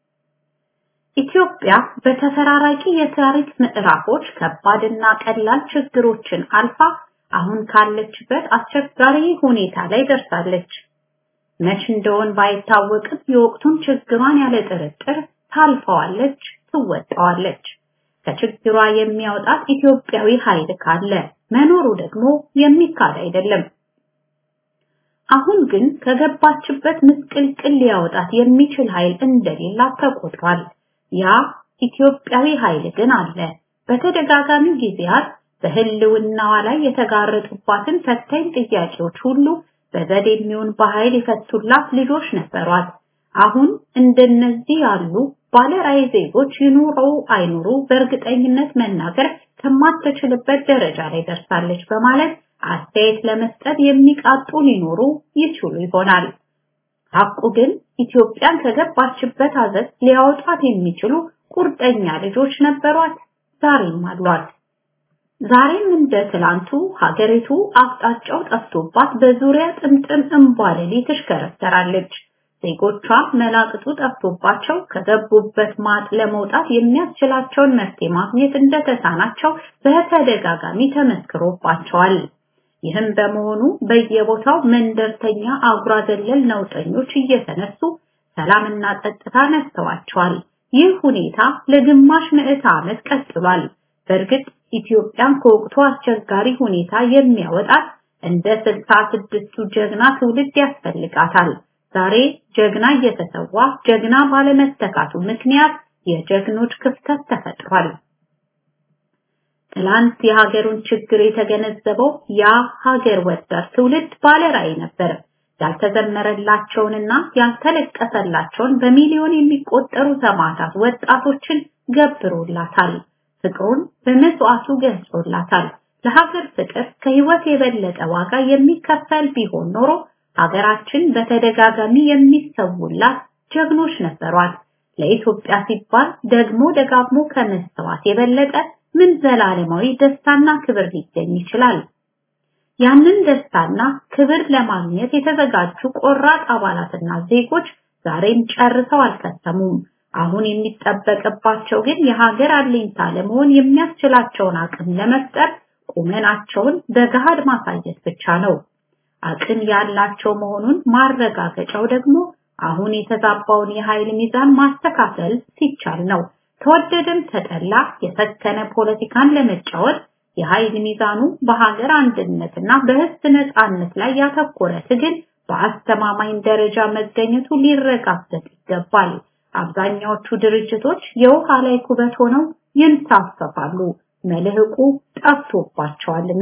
ኢትዮጵያ በተፈራራቂ የታሪክ ምዕራፎች ከባድና ቀላል ችግሮችን አልፋ አሁን ካለችበት አስቸጋሪ ሁኔታ ላይ ደርሳለች። መች እንደሆን ባይታወቅም የወቅቱን ችግሯን ያለ ጥርጥር ታልፈዋለች፣ ትወጣዋለች። ከችግሯ የሚያወጣት ኢትዮጵያዊ ኃይል ካለ መኖሩ ደግሞ የሚካድ አይደለም። አሁን ግን ከገባችበት ምስቅልቅል ሊያወጣት የሚችል ኃይል እንደሌላት ተቆጥሯል። ያ ኢትዮጵያዊ ኃይል ግን አለ። በተደጋጋሚ ጊዜያት በህልውናዋ ላይ የተጋረጡባትን ፈታኝ ጥያቄዎች ሁሉ በዘዴ የሚሆን በኃይል የፈቱላት ልጆች ነበሯት። አሁን እንደነዚህ ያሉ ባለራዕይ ዜጎች ይኑሩ አይኑሩ በእርግጠኝነት መናገር ከማትችልበት ደረጃ ላይ ደርሳለች በማለት አስተያየት ለመስጠት የሚቃጡ ሊኖሩ ይችሉ ይሆናል። ሐቁ ግን ኢትዮጵያን ከገባችበት አዘት ሊያወጣት የሚችሉ ቁርጠኛ ልጆች ነበሯት፣ ዛሬም አሏት። ዛሬም እንደ ትላንቱ ሀገሪቱ አቅጣጫው ጠፍቶባት በዙሪያ ጥምጥም እንቧለሌ ትሽከረከራለች። ዜጎቿ መላቅጡ ጠፍቶባቸው ከገቡበት ማጥ ለመውጣት የሚያስችላቸውን መፍትሄ ማግኘት እንደተሳናቸው በተደጋጋሚ ተመስክሮባቸዋል። ይህም በመሆኑ በየቦታው መንደርተኛ አጉራ ዘለል ነውጠኞች እየተነሱ ሰላምና ጸጥታ ነስተዋቸዋል። ይህ ሁኔታ ለግማሽ ምዕተ ዓመት ቀጥሏል። በእርግጥ ኢትዮጵያን ከወቅቱ አስቸጋሪ ሁኔታ የሚያወጣት እንደ ስልሳ ስድስቱ ጀግና ትውልድ ያስፈልጋታል። ዛሬ ጀግና እየተሰዋ ጀግና ባለመተካቱ ምክንያት የጀግኖች ክፍተት ተፈጥሯል። ትላንት የሀገሩን ችግር የተገነዘበው ያ ሀገር ወዳድ ትውልድ ባለራዕይ ነበር። ያልተዘመረላቸውንና ያልተለቀሰላቸውን በሚሊዮን የሚቆጠሩ ሰማዕታት ወጣቶችን ገብሮላታል። ፍቅሩን በመስዋዕቱ ገልጾላታል። ለሀገር ፍቅር ከህይወት የበለጠ ዋጋ የሚከፈል ቢሆን ኖሮ ሀገራችን በተደጋጋሚ የሚሰውላት ጀግኖች ነበሯት። ለኢትዮጵያ ሲባል ደግሞ ደጋግሞ ከመሰዋት የበለጠ ምን ዘላለማዊ ደስታና ክብር ሊገኝ ይችላል? ያንን ደስታና ክብር ለማግኘት የተዘጋጁ ቆራጥ አባላትና ዜጎች ዛሬም ጨርሰው አልከተሙም። አሁን የሚጠበቅባቸው ግን የሀገር አለኝታ ለመሆን የሚያስችላቸውን አቅም ለመፍጠር ቁመናቸውን በገሃድ ማሳየት ብቻ ነው። አቅም ያላቸው መሆኑን ማረጋገጫው ደግሞ አሁን የተዛባውን የኃይል ሚዛን ማስተካከል ሲቻል ነው። ተወደደም ተጠላ የሰከነ ፖለቲካን ለመጫወት የኃይል ሚዛኑ በሀገር አንድነትና በህዝብ ነጻነት ላይ ያተኮረ ትግል በአስተማማኝ ደረጃ መገኘቱ ሊረጋገጥ ይገባል። አብዛኛዎቹ ድርጅቶች የውሃ ላይ ኩበት ሆነው ይንሳፈፋሉ፣ መልህቁ ጠፍቶባቸዋልና።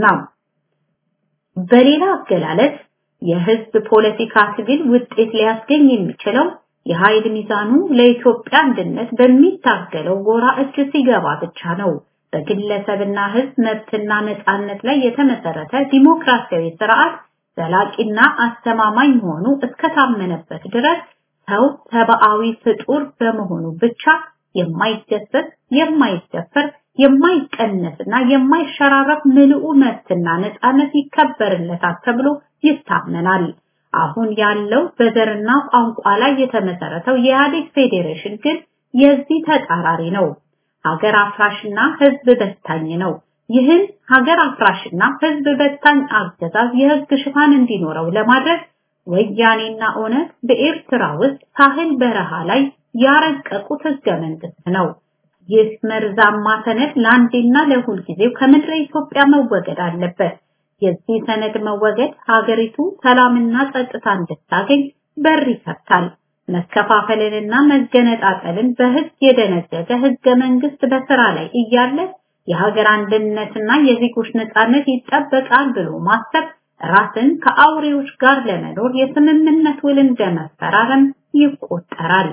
በሌላ አገላለጽ የህዝብ ፖለቲካ ትግል ውጤት ሊያስገኝ የሚችለው የኃይል ሚዛኑ ለኢትዮጵያ አንድነት በሚታገለው ጎራ እጅ ሲገባ ብቻ ነው። በግለሰብና ህዝብ መብትና ነፃነት ላይ የተመሰረተ ዲሞክራሲያዊ ስርዓት ዘላቂና አስተማማኝ መሆኑ እስከታመነበት ድረስ ሰው ሰብአዊ ፍጡር በመሆኑ ብቻ የማይገሰስ፣ የማይደፈር፣ የማይቀነስና የማይሸራረፍ ምልኡ መብትና ነፃነት ይከበርለታል ተብሎ ይታመናል። አሁን ያለው በዘርና ቋንቋ ላይ የተመሰረተው የኢህአዴግ ፌዴሬሽን ግን የዚህ ተጻራሪ ነው። ሀገር አፍራሽና ህዝብ በታኝ ነው። ይህን ሀገር አፍራሽና ህዝብ በታኝ አገዛዝ የህግ ሽፋን እንዲኖረው ለማድረግ ወያኔና ኦነግ በኤርትራ ውስጥ ሳህል በረሃ ላይ ያረቀቁት ህገ መንግስት ነው። ይህ መርዛማ ሰነድ ለአንዴና ለሁል ጊዜው ከምድረ ኢትዮጵያ መወገድ አለበት። የዚህ ሰነድ መወገድ ሀገሪቱ ሰላምና ጸጥታ እንድታገኝ በር ይከፍታል። መከፋፈልንና መገነጣጠልን በህግ የደነገገ ህገ መንግስት በስራ ላይ እያለ የሀገር አንድነትና የዜጎች ነጻነት ይጠበቃል ብሎ ማሰብ ራስን ከአውሬዎች ጋር ለመኖር የስምምነት ውል እንደመፈራረም ይቆጠራል።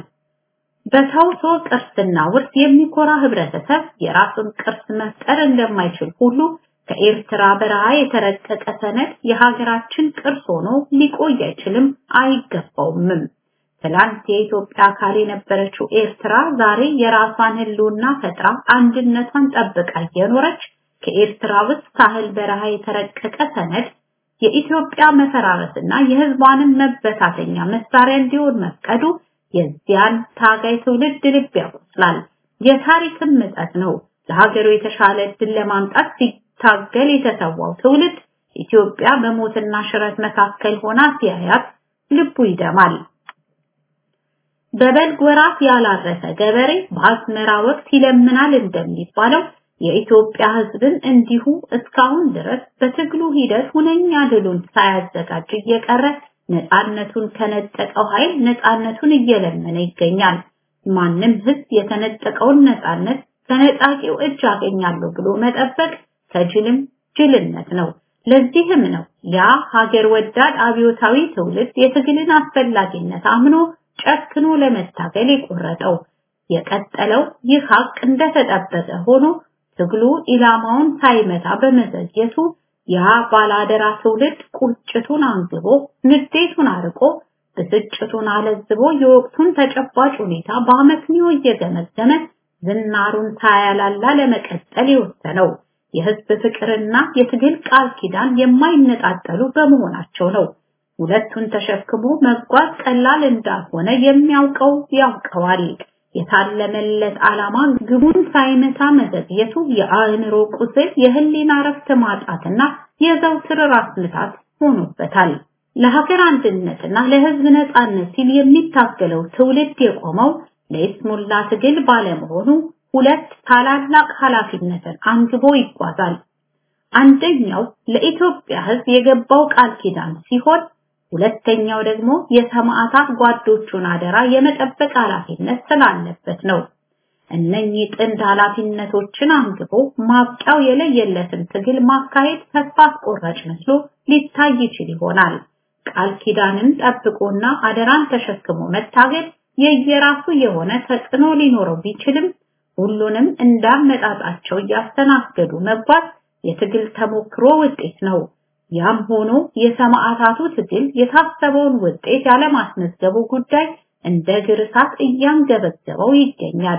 በተውሶ ቅርስና ውርስ የሚኮራ ህብረተሰብ የራሱን ቅርስ መፍጠር እንደማይችል ሁሉ ከኤርትራ በረሃ የተረቀቀ ሰነድ የሀገራችን ቅርስ ሆኖ ሊቆይ አይችልም፣ አይገባውምም። ትላንት የኢትዮጵያ አካል የነበረችው ኤርትራ ዛሬ የራሷን ህልውና ፈጥራ አንድነቷን ጠብቃ እየኖረች ከኤርትራ ውስጥ ሳህል በረሃ የተረቀቀ ሰነድ የኢትዮጵያ መፈራረስና የህዝቧንም መበታተኛ መሳሪያ እንዲሆን መፍቀዱ የዚያን ታጋይ ትውልድ ልብ ያቆስላል። የታሪክም ምጸት ነው። ለሀገሩ የተሻለ እድል ለማምጣት ሲታገል የተሰዋው ትውልድ ኢትዮጵያ በሞትና ሽረት መካከል ሆና ሲያያት ልቡ ይደማል። በበልግ ወራት ያላረሰ ገበሬ በአዝመራ ወቅት ይለምናል እንደሚባለው የኢትዮጵያ ህዝብን እንዲሁ እስካሁን ድረስ በትግሉ ሂደት ሁነኛ ድሉን ሳያዘጋጅ እየቀረ ነፃነቱን ከነጠቀው ኃይል ነፃነቱን እየለመነ ይገኛል። ማንም ህዝብ የተነጠቀውን ነፃነት ከነጣቂው እጅ አገኛለሁ ብሎ መጠበቅ ከጅልም ጅልነት ነው። ለዚህም ነው ያ ሀገር ወዳድ አብዮታዊ ትውልድ የትግልን አስፈላጊነት አምኖ ጨክኖ ለመታገል የቆረጠው። የቀጠለው ይህ ሀቅ እንደተጠበቀ ሆኖ ትግሉ ኢላማውን ሳይመታ በመዘግየቱ ያ ባላደራ ትውልድ ቁጭቱን አንግቦ ንዴቱን አርቆ ብስጭቱን አለዝቦ የወቅቱን ተጨባጭ ሁኔታ በአመክንዮ እየገመገመ ዝናሩን ሳያላላ ለመቀጠል የወሰነው የህዝብ ፍቅርና የትግል ቃል ኪዳን የማይነጣጠሉ በመሆናቸው ነው። ሁለቱን ተሸክሞ መጓዝ ቀላል እንዳልሆነ የሚያውቀው ያውቀዋል። የታለመለት ዓላማ ግቡን ሳይመታ መዘግየቱ የአእምሮ ቁስል፣ የህሊና ረፍት ማጣትና የዘውትር ራስ ምታት ሆኖበታል። ለሀገር አንድነትና ለህዝብ ነጻነት ሲል የሚታገለው ትውልድ የቆመው ለይስሙላ ትግል ባለመሆኑ ሁለት ታላላቅ ኃላፊነትን አንግቦ ይጓዛል። አንደኛው ለኢትዮጵያ ህዝብ የገባው ቃል ኪዳን ሲሆን ሁለተኛው ደግሞ የሰማዕታት ጓዶቹን አደራ የመጠበቅ ኃላፊነት ስላለበት ነው። እነኚህ ጥንድ ኃላፊነቶችን አንግቦ ማብቂያው የለየለትን ትግል ማካሄድ ተስፋ አስቆራጭ መስሎ ሊታይ ይችል ይሆናል። ቃል ኪዳንን ጠብቆና አደራን ተሸክሞ መታገል የየራሱ የሆነ ተጽዕኖ ሊኖረው ቢችልም ሁሉንም እንዳመጣጣቸው እያስተናገዱ መጓዝ የትግል ተሞክሮ ውጤት ነው። ያም ሆኖ የሰማዕታቱ ትግል የታሰበውን ውጤት ያለማስመዝገቡ ጉዳይ እንደ ግር እሳት እያንገበገበው ይገኛል።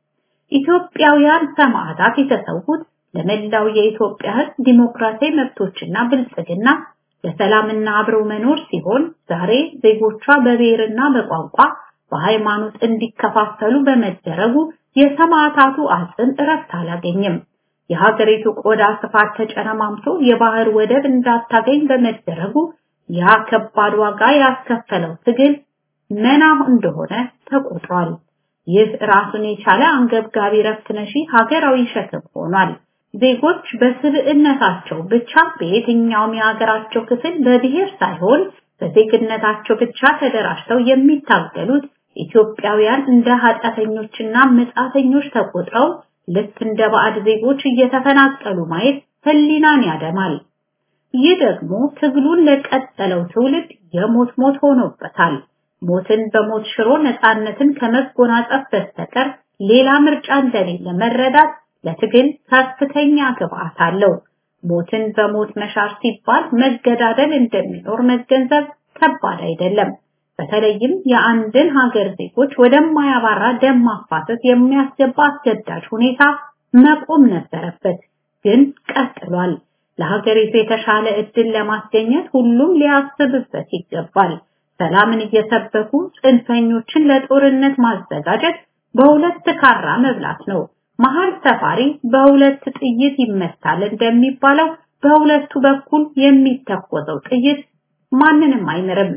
ኢትዮጵያውያን ሰማዕታት የተሰዉት ለመላው የኢትዮጵያ ሕዝብ ዲሞክራሲያዊ መብቶችና ብልጽግና ለሰላምና አብረው መኖር ሲሆን ዛሬ ዜጎቿ በብሔርና በቋንቋ በሃይማኖት እንዲከፋፈሉ በመደረጉ የሰማዕታቱ አጽም እረፍት አላገኝም። የሀገሪቱ ቆዳ ስፋት ተጨረማምቶ የባህር ወደብ እንዳታገኝ በመደረጉ ያ ከባድ ዋጋ ያስከፈለው ትግል መና እንደሆነ ተቆጥሯል። ይህ ራሱን የቻለ አንገብጋቢ ረፍት ነሺ ሀገራዊ ሸክም ሆኗል። ዜጎች በስብዕነታቸው ብቻ በየትኛውም የሀገራቸው ክፍል በብሔር ሳይሆን በዜግነታቸው ብቻ ተደራጅተው የሚታገሉት ኢትዮጵያውያን እንደ ኃጢአተኞችና መጻተኞች ተቆጥረው ልክ እንደ ባዕድ ዜጎች እየተፈናቀሉ ማየት ህሊናን ያደማል። ይህ ደግሞ ትግሉን ለቀጠለው ትውልድ የሞት ሞት ሆኖበታል። ሞትን በሞት ሽሮ ነፃነትን ከመጎናጸፍ በስተቀር ሌላ ምርጫ እንደሌለ መረዳት ለትግል ከፍተኛ ግብአት አለው። ሞትን በሞት መሻር ሲባል መገዳደል እንደሚኖር መገንዘብ ከባድ አይደለም። በተለይም የአንድን ሀገር ዜጎች ወደማያባራ ደም ማፋሰስ የሚያስገባ አስገዳጅ ሁኔታ መቆም ነበረበት፣ ግን ቀጥሏል። ለሀገሪቱ የተሻለ እድል ለማስገኘት ሁሉም ሊያስብበት ይገባል። ሰላምን እየሰበኩ ጽንፈኞችን ለጦርነት ማዘጋጀት በሁለት ካራ መብላት ነው። መሀል ሰፋሪ በሁለት ጥይት ይመታል እንደሚባለው በሁለቱ በኩል የሚተኮሰው ጥይት ማንንም አይምርም።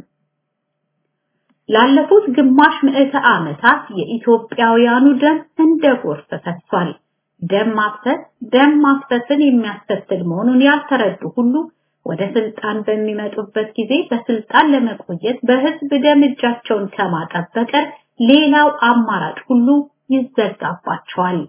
ላለፉት ግማሽ ምዕተ ዓመታት የኢትዮጵያውያኑ ደም እንደ ጎርፍ ፈሷል። ደም ማፍሰስ ደም ማፍሰስን የሚያስከትል መሆኑን ያልተረዱ ሁሉ ወደ ስልጣን በሚመጡበት ጊዜ በስልጣን ለመቆየት በህዝብ ደም እጃቸውን ከማጠብ በቀር ሌላው አማራጭ ሁሉ ይዘጋባቸዋል።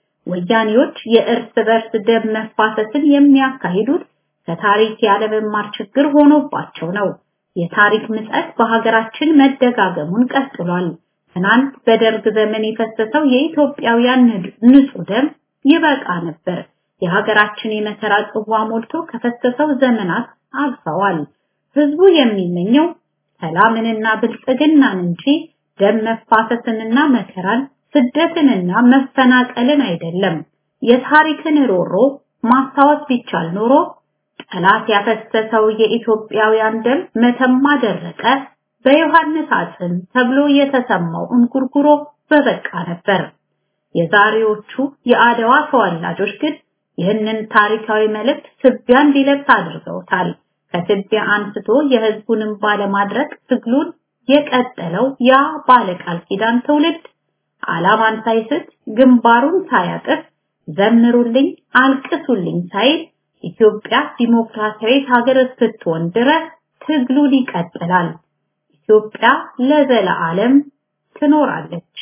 ወያኔዎች የእርስ በርስ ደም መፋሰስን የሚያካሂዱት ከታሪክ ያለመማር ችግር ሆኖባቸው ነው። የታሪክ ምጸት በሀገራችን መደጋገሙን ቀጥሏል። ትናንት በደርግ ዘመን የፈሰሰው የኢትዮጵያውያን ንጹህ ደም ይበቃ ነበር። የሀገራችን የመከራ ጽዋ ሞልቶ ከፈሰሰው ዘመናት አልፈዋል። ህዝቡ የሚመኘው ሰላምንና ብልጽግናን እንጂ ደም መፋሰስንና መከራን፣ ስደትንና መፈናቀልን አይደለም። የታሪክን ሮሮ ማስታወስ ቢቻል ኖሮ ጠላት ያፈሰሰው የኢትዮጵያውያን ደም መተማ ደረቀ፣ በዮሐንስ አጽም ተብሎ የተሰማው እንጉርጉሮ በበቃ ነበር። የዛሬዎቹ የአድዋ ተወላጆች ግን ይህንን ታሪካዊ መልእክት ትቢያ እንዲለብስ አድርገውታል። ከትቢያ አንስቶ የህዝቡንም ባለማድረግ ትግሉን የቀጠለው ያ ባለቃል ኪዳን ትውልድ ዓላማን ሳይስት ግንባሩን ሳያጥፍ ዘምሩልኝ አልቅሱልኝ ሳይል ኢትዮጵያ ዲሞክራሲያዊት ሀገር እስክትሆን ድረስ ትግሉን ይቀጥላል። ኢትዮጵያ ለዘለዓለም ትኖራለች።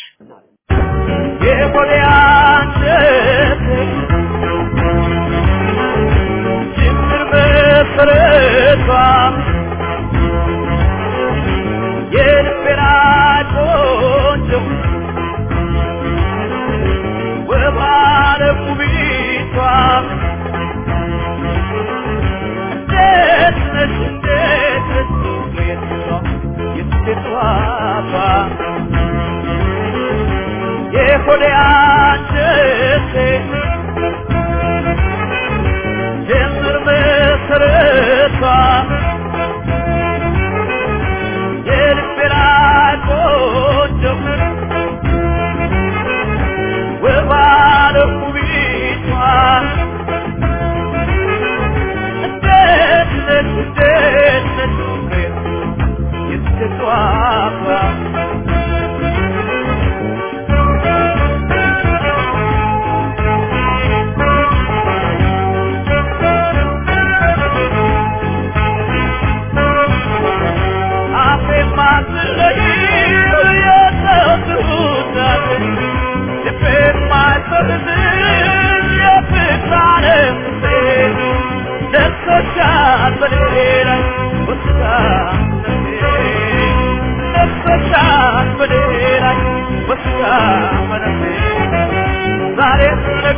It's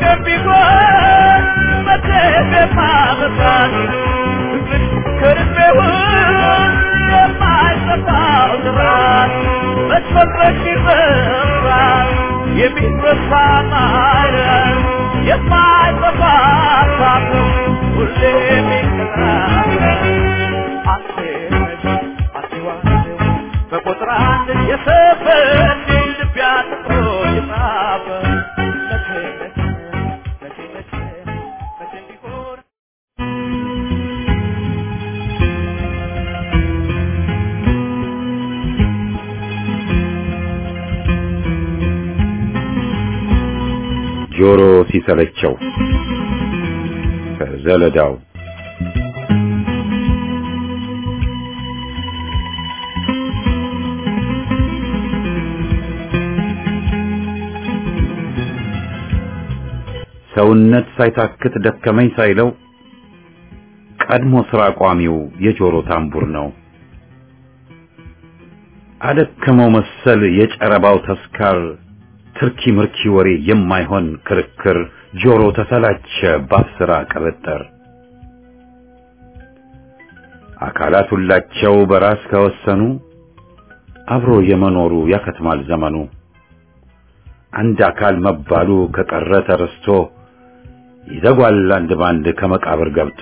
መቼም ቢሆን መቼም የማበቃት ፍቅርሽ ከልቤ ውስጥ የማይጠፋው ስራት መች ይረሳል የሚረሳ ማለት የማይጠፋ ሳት ሁሌ የሚቀራል አንተ ነሽ አትዋሽው በቁጥር አንድ የሰፈርሽ ልብ ያጥሮ የጻፈ መቼ መቼ መቼ መቼ መቼ ቢሆን ጆሮ ሲሰለቸው ከዘለዳው ሰውነት ሳይታክት ደከመኝ ሳይለው ቀድሞ ስራ ቋሚው የጆሮ ታምቡር ነው። አደከመው መሰል የጨረባው ተስካር ትርኪ ምርኪ ወሬ የማይሆን ክርክር ጆሮ ተሰላቸ ባፍ ስራ ቅብጥር አካላት ሁላቸው በራስ ከወሰኑ አብሮ የመኖሩ ያከትማል ዘመኑ አንድ አካል መባሉ ከቀረ ተረስቶ ይዘጓል አንድ ባንድ ከመቃብር ገብቶ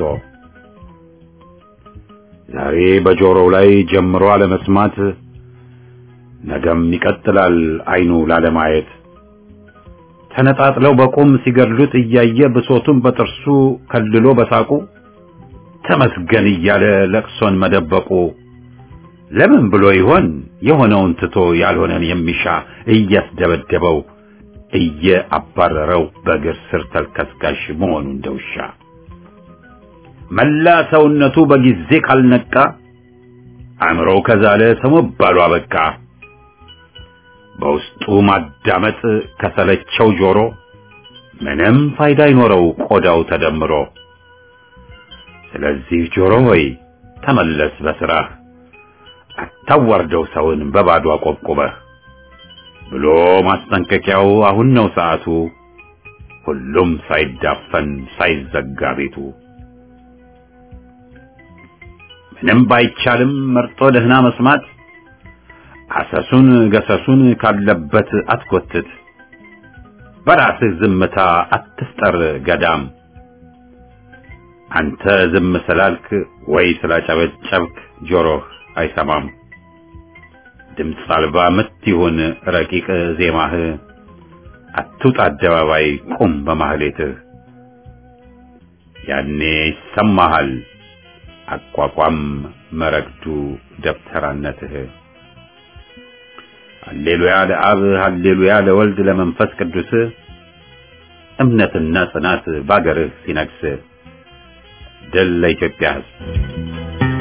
ዛሬ በጆሮው ላይ ጀምሮ አለመስማት ነገም ይቀጥላል አይኑ ላለማየት ተነጣጥለው በቁም ሲገድሉት እያየ ብሶቱን በጥርሱ ከልሎ በሳቁ ተመስገን እያለ ለቅሶን መደበቁ ለምን ብሎ ይሆን የሆነውን ትቶ ያልሆነን የሚሻ እያስደበደበው እየአባረረው በእግር ስር ተልከስካሽ መሆኑ እንደውሻ መላ ሰውነቱ በጊዜ ካልነቃ አእምሮው ከዛለ ሰው መባሉ አበቃ። በውስጡ ማዳመጥ ከሰለቸው ጆሮ ምንም ፋይዳ አይኖረው ቆዳው ተደምሮ። ስለዚህ ጆሮ ሆይ ተመለስ በስራህ፣ አታዋርደው ሰውን በባዶ አቆብቁበህ ብሎ ማስጠንቀቂያው አሁን ነው ሰዓቱ፣ ሁሉም ሳይዳፈን ሳይዘጋ ቤቱ። ምንም ባይቻልም መርጦ ደህና መስማት አሰሱን ገሰሱን ካለበት አትጎትት። በራስህ ዝምታ አትፍጠር ገዳም። አንተ ዝም ስላልክ ወይ ስላጨበጨብክ ጆሮህ አይሰማም። ድምፅ አልባ ምት ይሁን ረቂቅ ዜማህ፣ አትውጣ አደባባይ ቁም በማህሌትህ። ያኔ ይሰማሃል አቋቋም መረግዱ ደብተራነትህ። ሃሌሉያ ለአብ ሃሌሉያ ለወልድ ለመንፈስ ቅዱስ እምነትና ጽናት ባገርህ ሲነግስ ድል ለኢትዮጵያ ሕዝብ።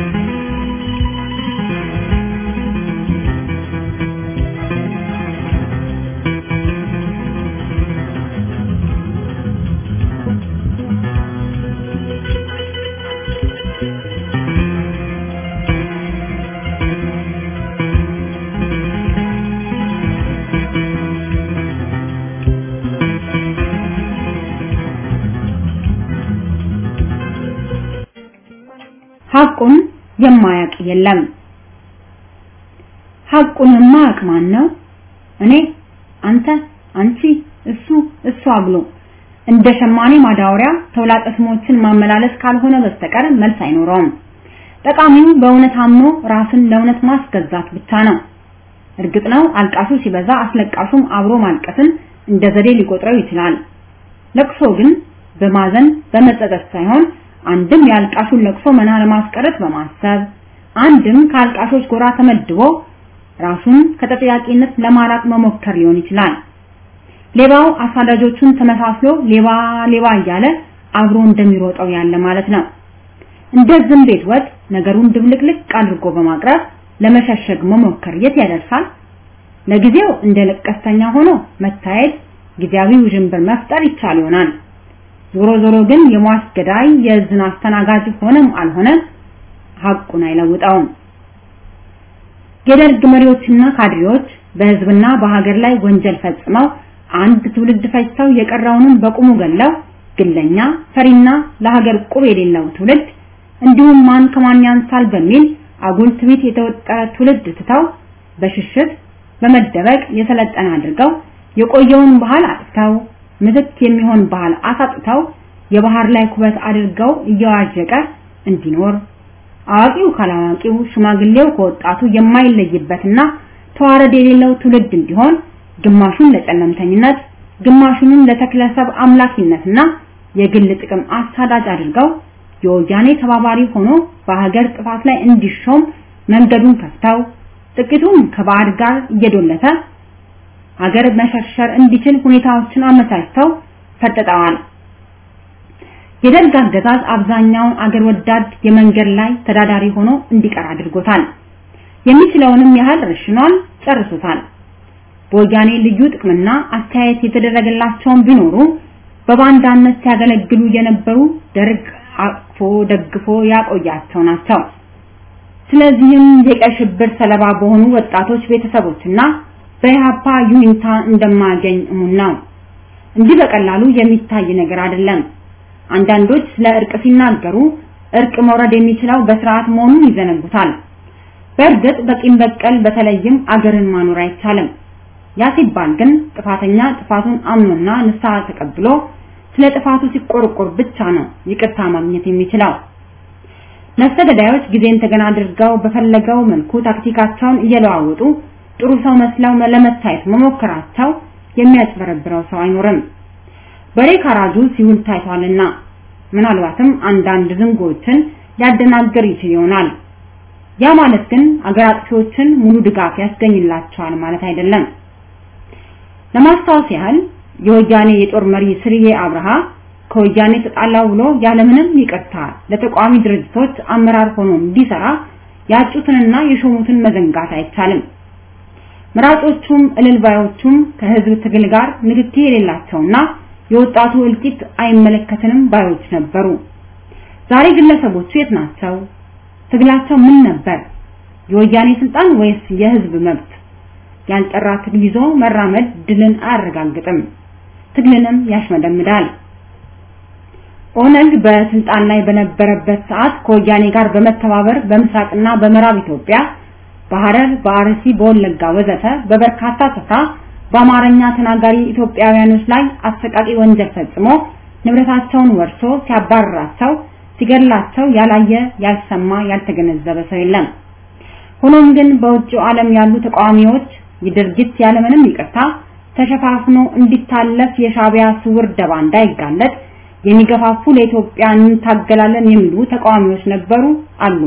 ሐቁን የማያውቅ የለም። ሐቁን የማያውቅ ማን ነው? እኔ፣ አንተ፣ አንቺ፣ እሱ፣ እሷ ብሎ እንደ ሸማኔ ማዳወሪያ ተውላጠ ስሞችን ማመላለስ ካልሆነ በስተቀር መልስ አይኖረውም። ጠቃሚው በእውነት አምኖ ራስን ለእውነት ማስገዛት ብቻ ነው። እርግጥ ነው አልቃሹ ሲበዛ አስለቃሹም አብሮ ማልቀስን እንደ ዘዴ ሊቆጥረው ይችላል። ለቅሶ ግን በማዘን በመጸጸት ሳይሆን አንድም የአልቃሹን ለቅሶ መና ለማስቀረት በማሰብ አንድም ከአልቃሾች ጎራ ተመድቦ ራሱን ከተጠያቂነት ለማራቅ መሞከር ሊሆን ይችላል። ሌባው አሳዳጆቹን ተመሳስሎ ሌባ ሌባ እያለ አብሮ እንደሚሮጠው ያለ ማለት ነው። እንደ ዝም ቤት ወጥ ነገሩን ድብልቅልቅ አድርጎ በማቅረብ ለመሸሸግ መሞከር የት ያደርሳል? ለጊዜው እንደ ለቀስተኛ ሆኖ መታየት ጊዜያዊ ውዥንብር መፍጠር ይቻል ይሆናል። ዞሮ ዞሮ ግን የሟች ገዳይ የዝን አስተናጋጅ ሆነም አልሆነ ሐቁን አይለውጠውም። የደርግ መሪዎችና ካድሬዎች በህዝብና በሀገር ላይ ወንጀል ፈጽመው አንድ ትውልድ ፈጅተው የቀረውንም በቁሙ ገለው ግለኛ ፈሪና ለሀገር ቁብ የሌለው ትውልድ እንዲሁም ማን ከማን ያንሳል በሚል አጉል ትዕቢት የተወጠረ ትውልድ ትተው በሽሽት በመደበቅ የሰለጠነ አድርገው የቆየውን ባህል አጥፍተው ምትክ የሚሆን ባህል አሳጥተው የባህር ላይ ኩበት አድርገው እየዋዠቀ እንዲኖር አዋቂው ካላዋቂው ሽማግሌው ከወጣቱ የማይለይበትና ተዋረድ የሌለው ትውልድ እንዲሆን ግማሹን ለጨለምተኝነት ግማሹንም ለተክለሰብ አምላኪነትና የግል ጥቅም አሳዳጅ አድርገው የወያኔ ተባባሪ ሆኖ በሀገር ጥፋት ላይ እንዲሾም መንገዱን ከፍተው ጥቂቱም ከባዕድ ጋር እየዶለተ ሀገር መሸርሸር እንዲችል ሁኔታዎችን አመቻችተው ፈጥጠዋል። የደርግ አገዛዝ አብዛኛውን አገር ወዳድ የመንገድ ላይ ተዳዳሪ ሆኖ እንዲቀር አድርጎታል። የሚችለውንም ያህል ረሽኗል፣ ጨርሶታል። በወያኔ ልዩ ጥቅምና አስተያየት የተደረገላቸውን ቢኖሩ በባንዳነት ሲያገለግሉ የነበሩ ደርግ አቅፎ ደግፎ ያቆያቸው ናቸው። ስለዚህም የቀይ ሽብር ሰለባ በሆኑ ወጣቶች ቤተሰቦችና በኢህአፓ ዩኒታ እንደማያገኝ እሙን ነው። እንዲህ በቀላሉ የሚታይ ነገር አይደለም። አንዳንዶች ስለ እርቅ ሲናገሩ እርቅ መውረድ የሚችለው በስርዓት መሆኑን ይዘነጉታል። በእርግጥ በቂም በቀል በተለይም አገርን ማኖር አይቻልም። ያ ሲባል ግን ጥፋተኛ ጥፋቱን አምኖና ንስሐ ተቀብሎ ስለ ጥፋቱ ሲቆርቆር ብቻ ነው ይቅርታ ማግኘት የሚችለው። ነፍሰ ገዳዮች ጊዜን ተገና አድርገው በፈለገው መልኩ ታክቲካቸውን እየለዋወጡ ጥሩ ሰው መስለው ለመታየት መሞከራቸው የሚያጭበረብረው ሰው አይኖርም። በሬ ካራጁ ሲውል ታይቷልና ምናልባትም አንዳንድ ዝንጎችን ሊያደናግር ይችል ይሆናል። ያ ማለት ግን አገር አጥፊዎችን ሙሉ ድጋፍ ያስገኝላቸዋል ማለት አይደለም። ለማስታወስ ያህል የወያኔ የጦር መሪ ስርዬ አብርሃ ከወያኔ ተጣላው ብሎ ያለምንም ይቅርታ ለተቋሚ ድርጅቶች አመራር ሆኖ እንዲሰራ ያጩትንና የሾሙትን መዘንጋት አይቻልም። መራጮቹም እልልባዮቹም ከህዝብ ትግል ጋር ንክኪ የሌላቸውና የወጣቱ እልቂት አይመለከትንም ባዮች ነበሩ። ዛሬ ግለሰቦቹ የት ናቸው? ትግላቸው ምን ነበር? የወያኔ ስልጣን ወይስ የህዝብ መብት? ያልጠራ ትግል ይዞ መራመድ ድልን አያረጋግጥም፣ ትግልንም ያሽመደምዳል። ኦነግ በስልጣን ላይ በነበረበት ሰዓት ከወያኔ ጋር በመተባበር በምስራቅና በምዕራብ ኢትዮጵያ በሐረር፣ በአርሲ፣ በወለጋ ወዘተ በበርካታ ስፍራ በአማርኛ ተናጋሪ ኢትዮጵያውያኖች ላይ አሰቃቂ ወንጀል ፈጽሞ ንብረታቸውን ወርሶ ሲያባርራቸው፣ ሲገድላቸው ያላየ ያልሰማ ያልተገነዘበ ሰው የለም። ሆኖም ግን በውጭው ዓለም ያሉ ተቃዋሚዎች የድርጊት ያለምንም ይቅርታ ተሸፋፍኖ እንዲታለፍ የሻቢያ ስውር ደባ እንዳይጋለጥ የሚገፋፉ ለኢትዮጵያ እንታገላለን የሚሉ ተቃዋሚዎች ነበሩ አሉ።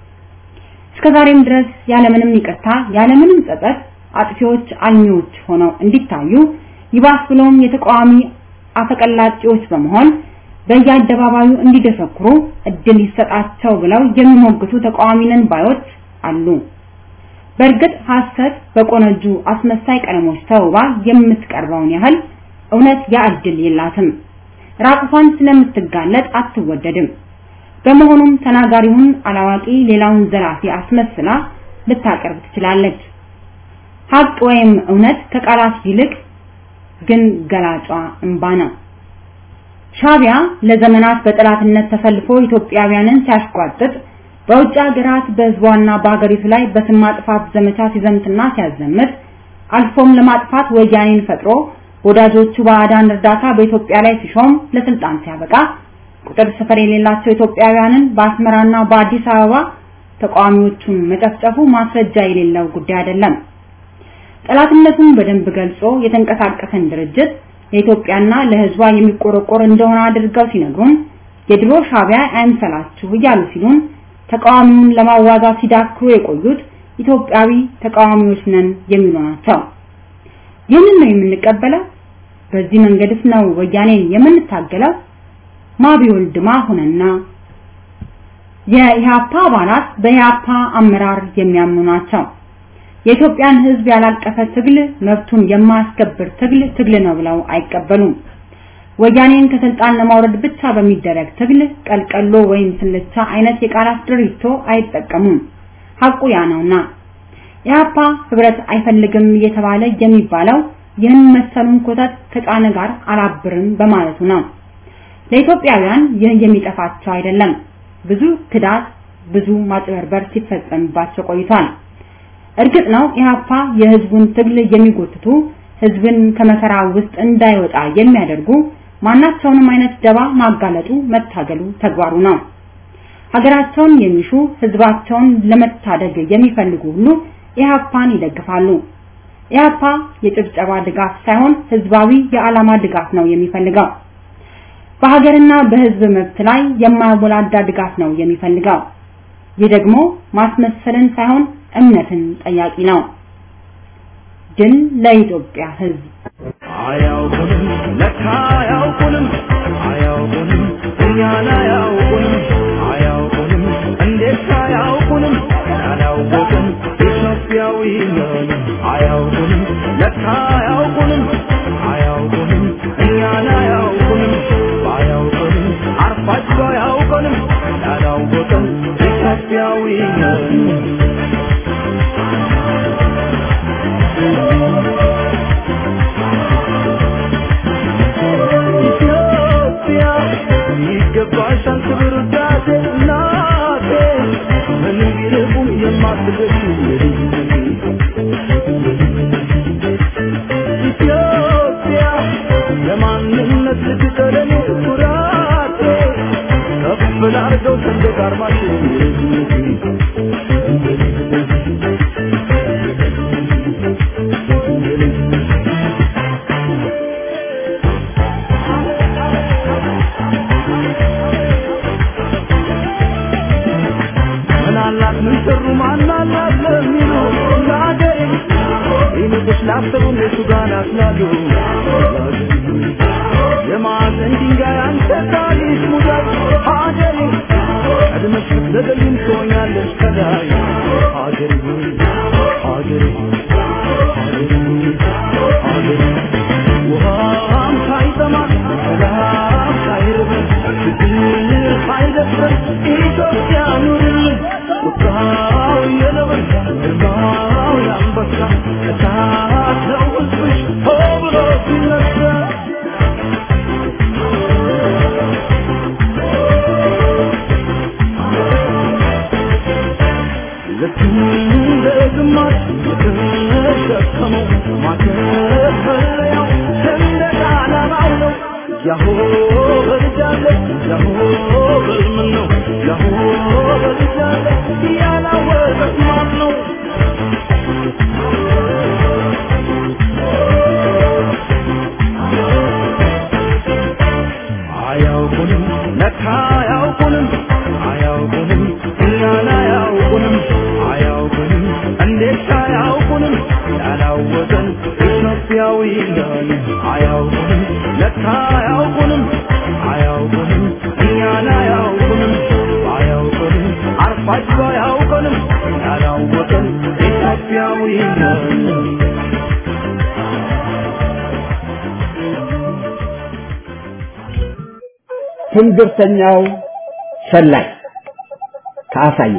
እስከዛሬም ድረስ ያለምንም ይቅርታ ያለምንም ጸጸት አጥፊዎች አልሚዎች ሆነው እንዲታዩ ይባስ ብሎም የተቃዋሚ አፈቀላጤዎች በመሆን በየአደባባዩ እንዲደሰኩሩ እድል ይሰጣቸው ብለው የሚሞግቱ ተቃዋሚ ነን ባዮች አሉ። በእርግጥ ሐሰት በቆነጁ አስመሳይ ቀለሞች ተውባ የምትቀርበውን ያህል እውነት ያ እድል የላትም። ራቁቷን ስለምትጋለጥ አትወደድም። በመሆኑም ተናጋሪውን አላዋቂ ሌላውን ዘራፊ አስመስላ ልታቀርብ ትችላለች። ሀቅ ወይም እውነት ከቃላት ይልቅ ግን ገላጯ እንባ ነው። ሻቢያ ለዘመናት በጠላትነት ተሰልፎ ኢትዮጵያውያንን ሲያሽቋጥጥ በውጭ ሀገራት በህዝቧና በሀገሪቱ ላይ በስም ማጥፋት ዘመቻ ሲዘምትና ሲያዘምት አልፎም ለማጥፋት ወያኔን ፈጥሮ ወዳጆቹ ባዕዳን እርዳታ በኢትዮጵያ ላይ ሲሾም ለስልጣን ሲያበቃ ቁጥር ስፍር የሌላቸው ኢትዮጵያውያንን በአስመራና በአዲስ አበባ ተቃዋሚዎቹን መጨፍጨፉ ማስረጃ የሌለው ጉዳይ አይደለም። ጠላትነቱን በደንብ ገልጾ የተንቀሳቀሰን ድርጅት ለኢትዮጵያና ለህዝቧ የሚቆረቆር እንደሆነ አድርገው ሲነግሩን የድሮ ሻቢያ አይምሰላችሁ እያሉ ሲሉን ተቃዋሚውን ለማዋጋት ሲዳክሩ የቆዩት ኢትዮጵያዊ ተቃዋሚዎች ነን የሚሉ ናቸው። ይህንን ነው የምንቀበለው? በዚህ መንገድስ ነው ወያኔን የምንታገለው? ማቢወልድ ማሁንና የኢህአፓ አባላት በኢህአፓ አመራር የሚያምኑ ናቸው። የኢትዮጵያን ህዝብ ያላቀፈ ትግል መብቱን የማያስከብር ትግል ትግል ነው ብለው አይቀበሉም። ወያኔን ከስልጣን ለማውረድ ብቻ በሚደረግ ትግል ቀልቀሎ ወይም ስልቻ አይነት የቃላት ድሪቶ አይጠቀሙም። ሐቁ ያ ነውና ኢህአፓ ህብረት አይፈልግም እየተባለ የሚባለው ይህን መሰሉን ኮተት ከጫነ ጋር አላብርም በማለቱ ነው። ለኢትዮጵያውያን ይህ የሚጠፋቸው አይደለም። ብዙ ክዳት፣ ብዙ ማጭበርበር ሲፈጸምባቸው ቆይቷል። እርግጥ ነው ኢህአፓ የህዝቡን ትግል የሚጎትቱ ህዝብን ከመከራ ውስጥ እንዳይወጣ የሚያደርጉ ማናቸውንም አይነት ደባ ማጋለጡ መታገሉ ተግባሩ ነው። ሀገራቸውን የሚሹ ህዝባቸውን ለመታደግ የሚፈልጉ ሁሉ ኢህአፓን ይደግፋሉ። ኢህአፓ የጭብጨባ ድጋፍ ሳይሆን ህዝባዊ የዓላማ ድጋፍ ነው የሚፈልገው። በሀገርና በህዝብ መብት ላይ የማያወላዳ ድጋፍ ነው የሚፈልገው። ይህ ደግሞ ማስመሰልን ሳይሆን እምነትን ጠያቂ ነው። ድል ለኢትዮጵያ ህዝብ። አያውቁንም ለካ አያውቁንም አያውቁንም እኛን አያውቁንም አያውቁንም እንዴት አያውቁንም ያላወቅን ኢትዮጵያዊ ነን አያውቁንም ለካ አያውቁንም አያውቁንም እኛን አያውቁንም ባያውቁንም አርፋቸው አያውቁንም ያላወቅን ኢትዮጵያዊ ነን ኢትዮጵያ ይገባሻል ክብር ውዳሴ እናቴ ምንም ቢርቁም የማትገሽ ኢትዮጵያ ለማንነት ልትቀለኔ ኩራቴ ከፍ ላርገው ሰንደቅ አርማችን ምናላት ምን ሰሩ ማናላት ለሚሉ ለአገሬ ይልቅስ ላሰቡ እነሱ ጋር ናስላሉ የማዕዘን ድንጋይ አንተ ታሪክ ሙዳይ ሀገሬ ቀድመሽ ብትዘገይም ትሆኛለሽ ከላይ ሀገሬ ሆይ ሀገሬ ሆይ ሀገሬ ሆይ ሀገሬ ውሃም ሳይጠማ ሰላም ሳይርበን ችግር ሳይደፍረን ኢትዮጵያ ኑርልን ቁጣው የነበረ ግርማው የአንበሳ እሳት ነው ሕዝብሽ ሆ ብሎ ሲነሳ ልክ እንደ ግማሽ የተሸከመው ማከፈለያው ሰንደቅ ዓላማው ነው። ያሆ በልጃለ ያሆ በልምን ነው ያሆ በልጃለ ያላወቀት ማን ነው? አያውቁንም ለካ አያውቁንም አያውቁንም እኛን አያውቁንም አያውቁንም እንዴት አያውቁንም ያላወቀን ኢትዮጵያዊ ነን አያውቁንም ለካ አያውቁንም አያውቁንም እኛን አያውቁንም አያውቁንም አርፋቸው አያውቁንም ያላወቀን ኢትዮጵያዊ ነን ትንግርተኛው ሰላይ ከአሳየ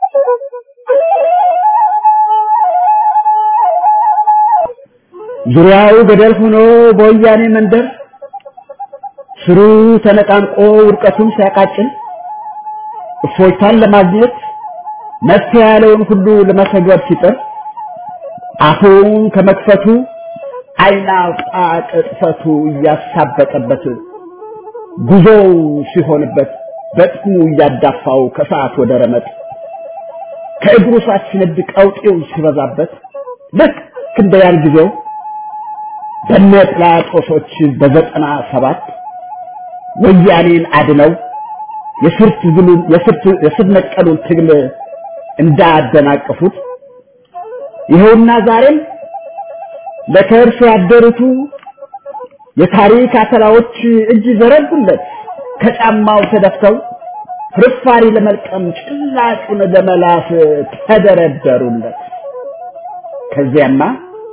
ዙሪያው ገደል ሆኖ በወያኔ መንደር ስሩ ተነቃንቆ ውድቀቱን ሲያቃጭል እፎይታን ለማግኘት መፍትሄ ያለውን ሁሉ ለመተግበር ሲጥር አፉን ከመክፈቱ ዓይን አውጣ ቅጥፈቱ እያሳበጠበት ጉዞው ሲሆንበት በጥሙ እያዳፋው ከሰዓት ወደ ረመጥ ከእግሩ ሳት ሲነድ ቀውጤው ሲበዛበት ልክ እንደ ያን ጊዜው በነ ጲላጦሶች በዘጠና ሰባት ወያኔን አድነው የስር ትግሉን የስር ነቀሉን ትግል እንዳደናቀፉት ይኸውና ዛሬም ለከርስ ያደሩቱ የታሪክ አተላዎች እጅ ዘረጉለት ከጫማው ተደፍተው ፍርፋሪ ለመልቀም ጭላጩን ለመላስ ተደረደሩለት። ከዚያማ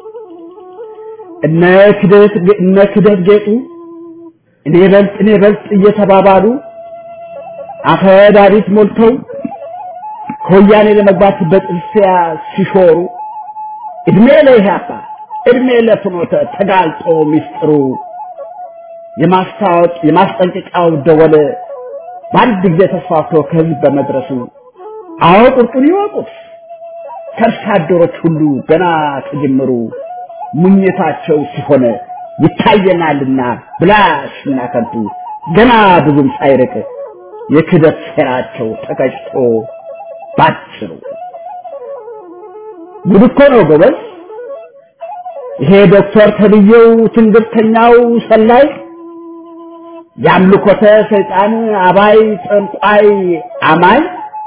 እነ ክደት እነ ክደት ጌጡ እኔ በልጥ እኔ በልጥ እየተባባሉ አፈዳሪት ሞልተው ከወያኔ ለመግባት በጥርሲያ ሲሾሩ እድሜ ለኢህአፓ እድሜ ለፍኖተ ተጋልጦ ሚስጥሩ የማስታወቅ የማስጠንቀቂያው ደወል በአንድ ጊዜ ተስፋፍቶ ከህዝብ በመድረሱ አዎ ቁርጡን ይወቁት ከርሳ አደሮች ሁሉ ገና ከጅምሩ ሙኝታቸው ሲሆን ይታየናልና ብላሽና ከንቱ ገና ብዙም ሳይርቅ የክደት ሴራቸው ተቀጭቶ ባጭሩ ጉድ እኮ ነው ጎበዝ። ይሄ ዶክተር ተብዬው ትንግርተኛው ሰላይ የአምልኮተ ሰይጣን አባይ ጠንቋይ አማኝ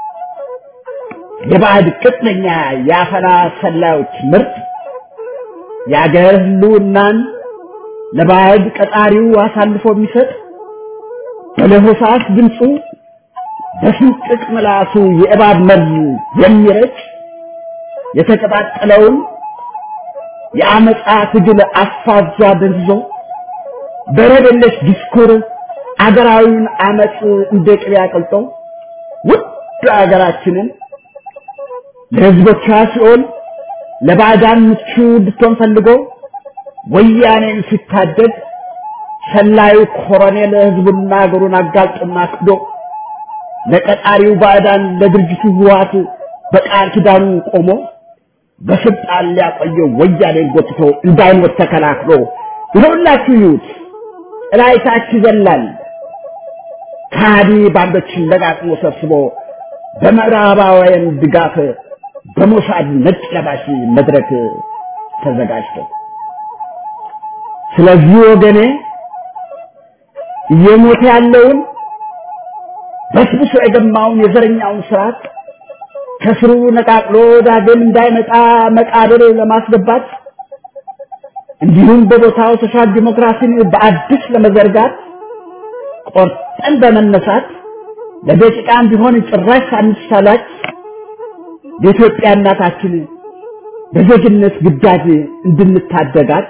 የባዕድ ቅጥነኛ የአፈና ሰላዮች ምርት የአገር ህልውናን ለባዕድ ቀጣሪው አሳልፎ የሚሰጥ በለሆሳስ ድምፁ በስንጥቅ ምላሱ የእባብ መርዝ የሚረጭ የተቀጣጠለውን የአመፃ ትግል አፋዛ ደንዝዞ በረደለሽ ዲስኩር አገራዊውን አመፅ እንደ ቅቤ አቅልጦ ውድ አገራችንን ለህዝቦቿ ሲኦል ለባዕዳን ምቹ እንድትሆን ፈልጎ ወያኔን ሲታደግ ሰላዩ ኮሎኔል ህዝቡና አገሩን አጋልጦና ክዶ ለቀጣሪው ባዕዳን ለድርጅቱ ህወሓት በቃል ኪዳኑ ቆሞ በስልጣን ሊያቆየው ወያኔን ጎትቶ እንዳይሞት ተከላክሎ ይኸውላችሁ ይዩት እላይታች ይዘላል ከሃዲ ባንዶችን ለጋጥሞ ሰብስቦ በምዕራባውያን ድጋፍ በሞሳድ ነጭ ለባሽ መድረክ ተዘጋጅቶ ስለዚህ ወገኔ እየሞተ ያለውን በስብሶ የገማውን የዘረኛውን ስርዓት ከስሩ ነቃቅሎ ዳግም እንዳይመጣ መቃብር ለማስገባት እንዲሁም በቦታው ሶሻል ዲሞክራሲን በአዲስ ለመዘርጋት ቆርጠን በመነሳት ለደቂቃም ቢሆን ጭራሽ ሳንሳላች የኢትዮጵያ እናታችን በዜግነት ግዳጅ እንድንታደጋት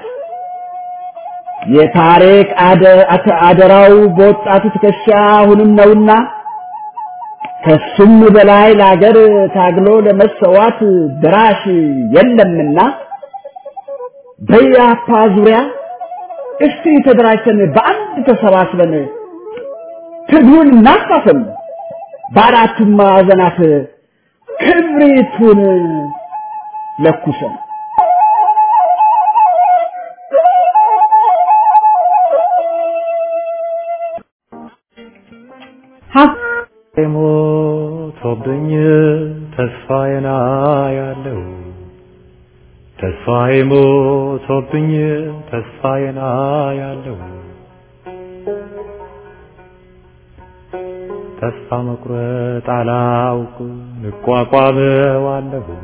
የታሪክ አደራው በወጣቱ ትከሻ አሁንም ነውና ከሱም በላይ ለሀገር ታግሎ ለመሰዋት ድራሽ የለምና በያፓ ዙሪያ እስቲ ተደራጅተን በአንድ ተሰባስበን ትግሉን እናፋፍም፣ በአራቱም ማዕዘናት ክብሪቱን ለኩሰን ሞቶብኝ ተስፋዬና ያለው ተስፋዬ ሞቶብኝ ተስፋዬና ያለው ተስፋ መቁረጥ አላውቅ እቋቋመዋለሁ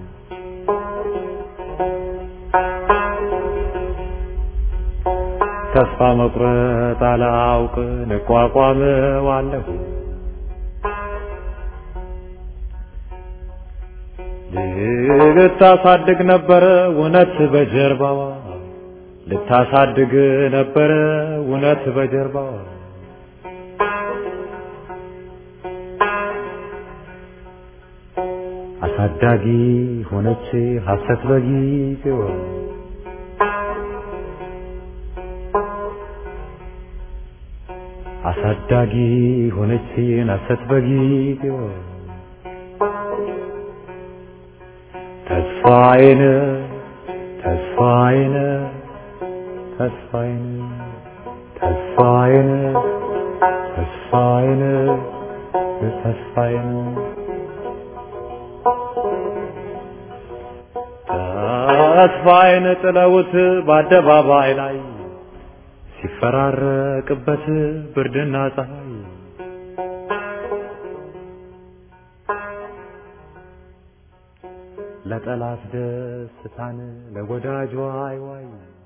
ተስፋ መቁረጥ አላውቅ እቋቋመዋለሁ ልታሳድግ ነበረ እውነት በጀርባዋ ልታሳድግ ነበረ እውነት በጀርባዋ አሳዳጊ ሆነች ሐሰት በጊዜዋ አሳዳጊ ሆነች ሐሰት በጊዜዋ ተስፋዬን ተስፋዬን ተስፋዬን ተስፋዬን ተስፋዬን ተስፋዬን ተስፋዬን ጥለውት በአደባባይ ላይ ሲፈራረቅበት ብርድና ፀሐይ ለጠላት ደስታን ለወዳጅ ዋይ ዋይ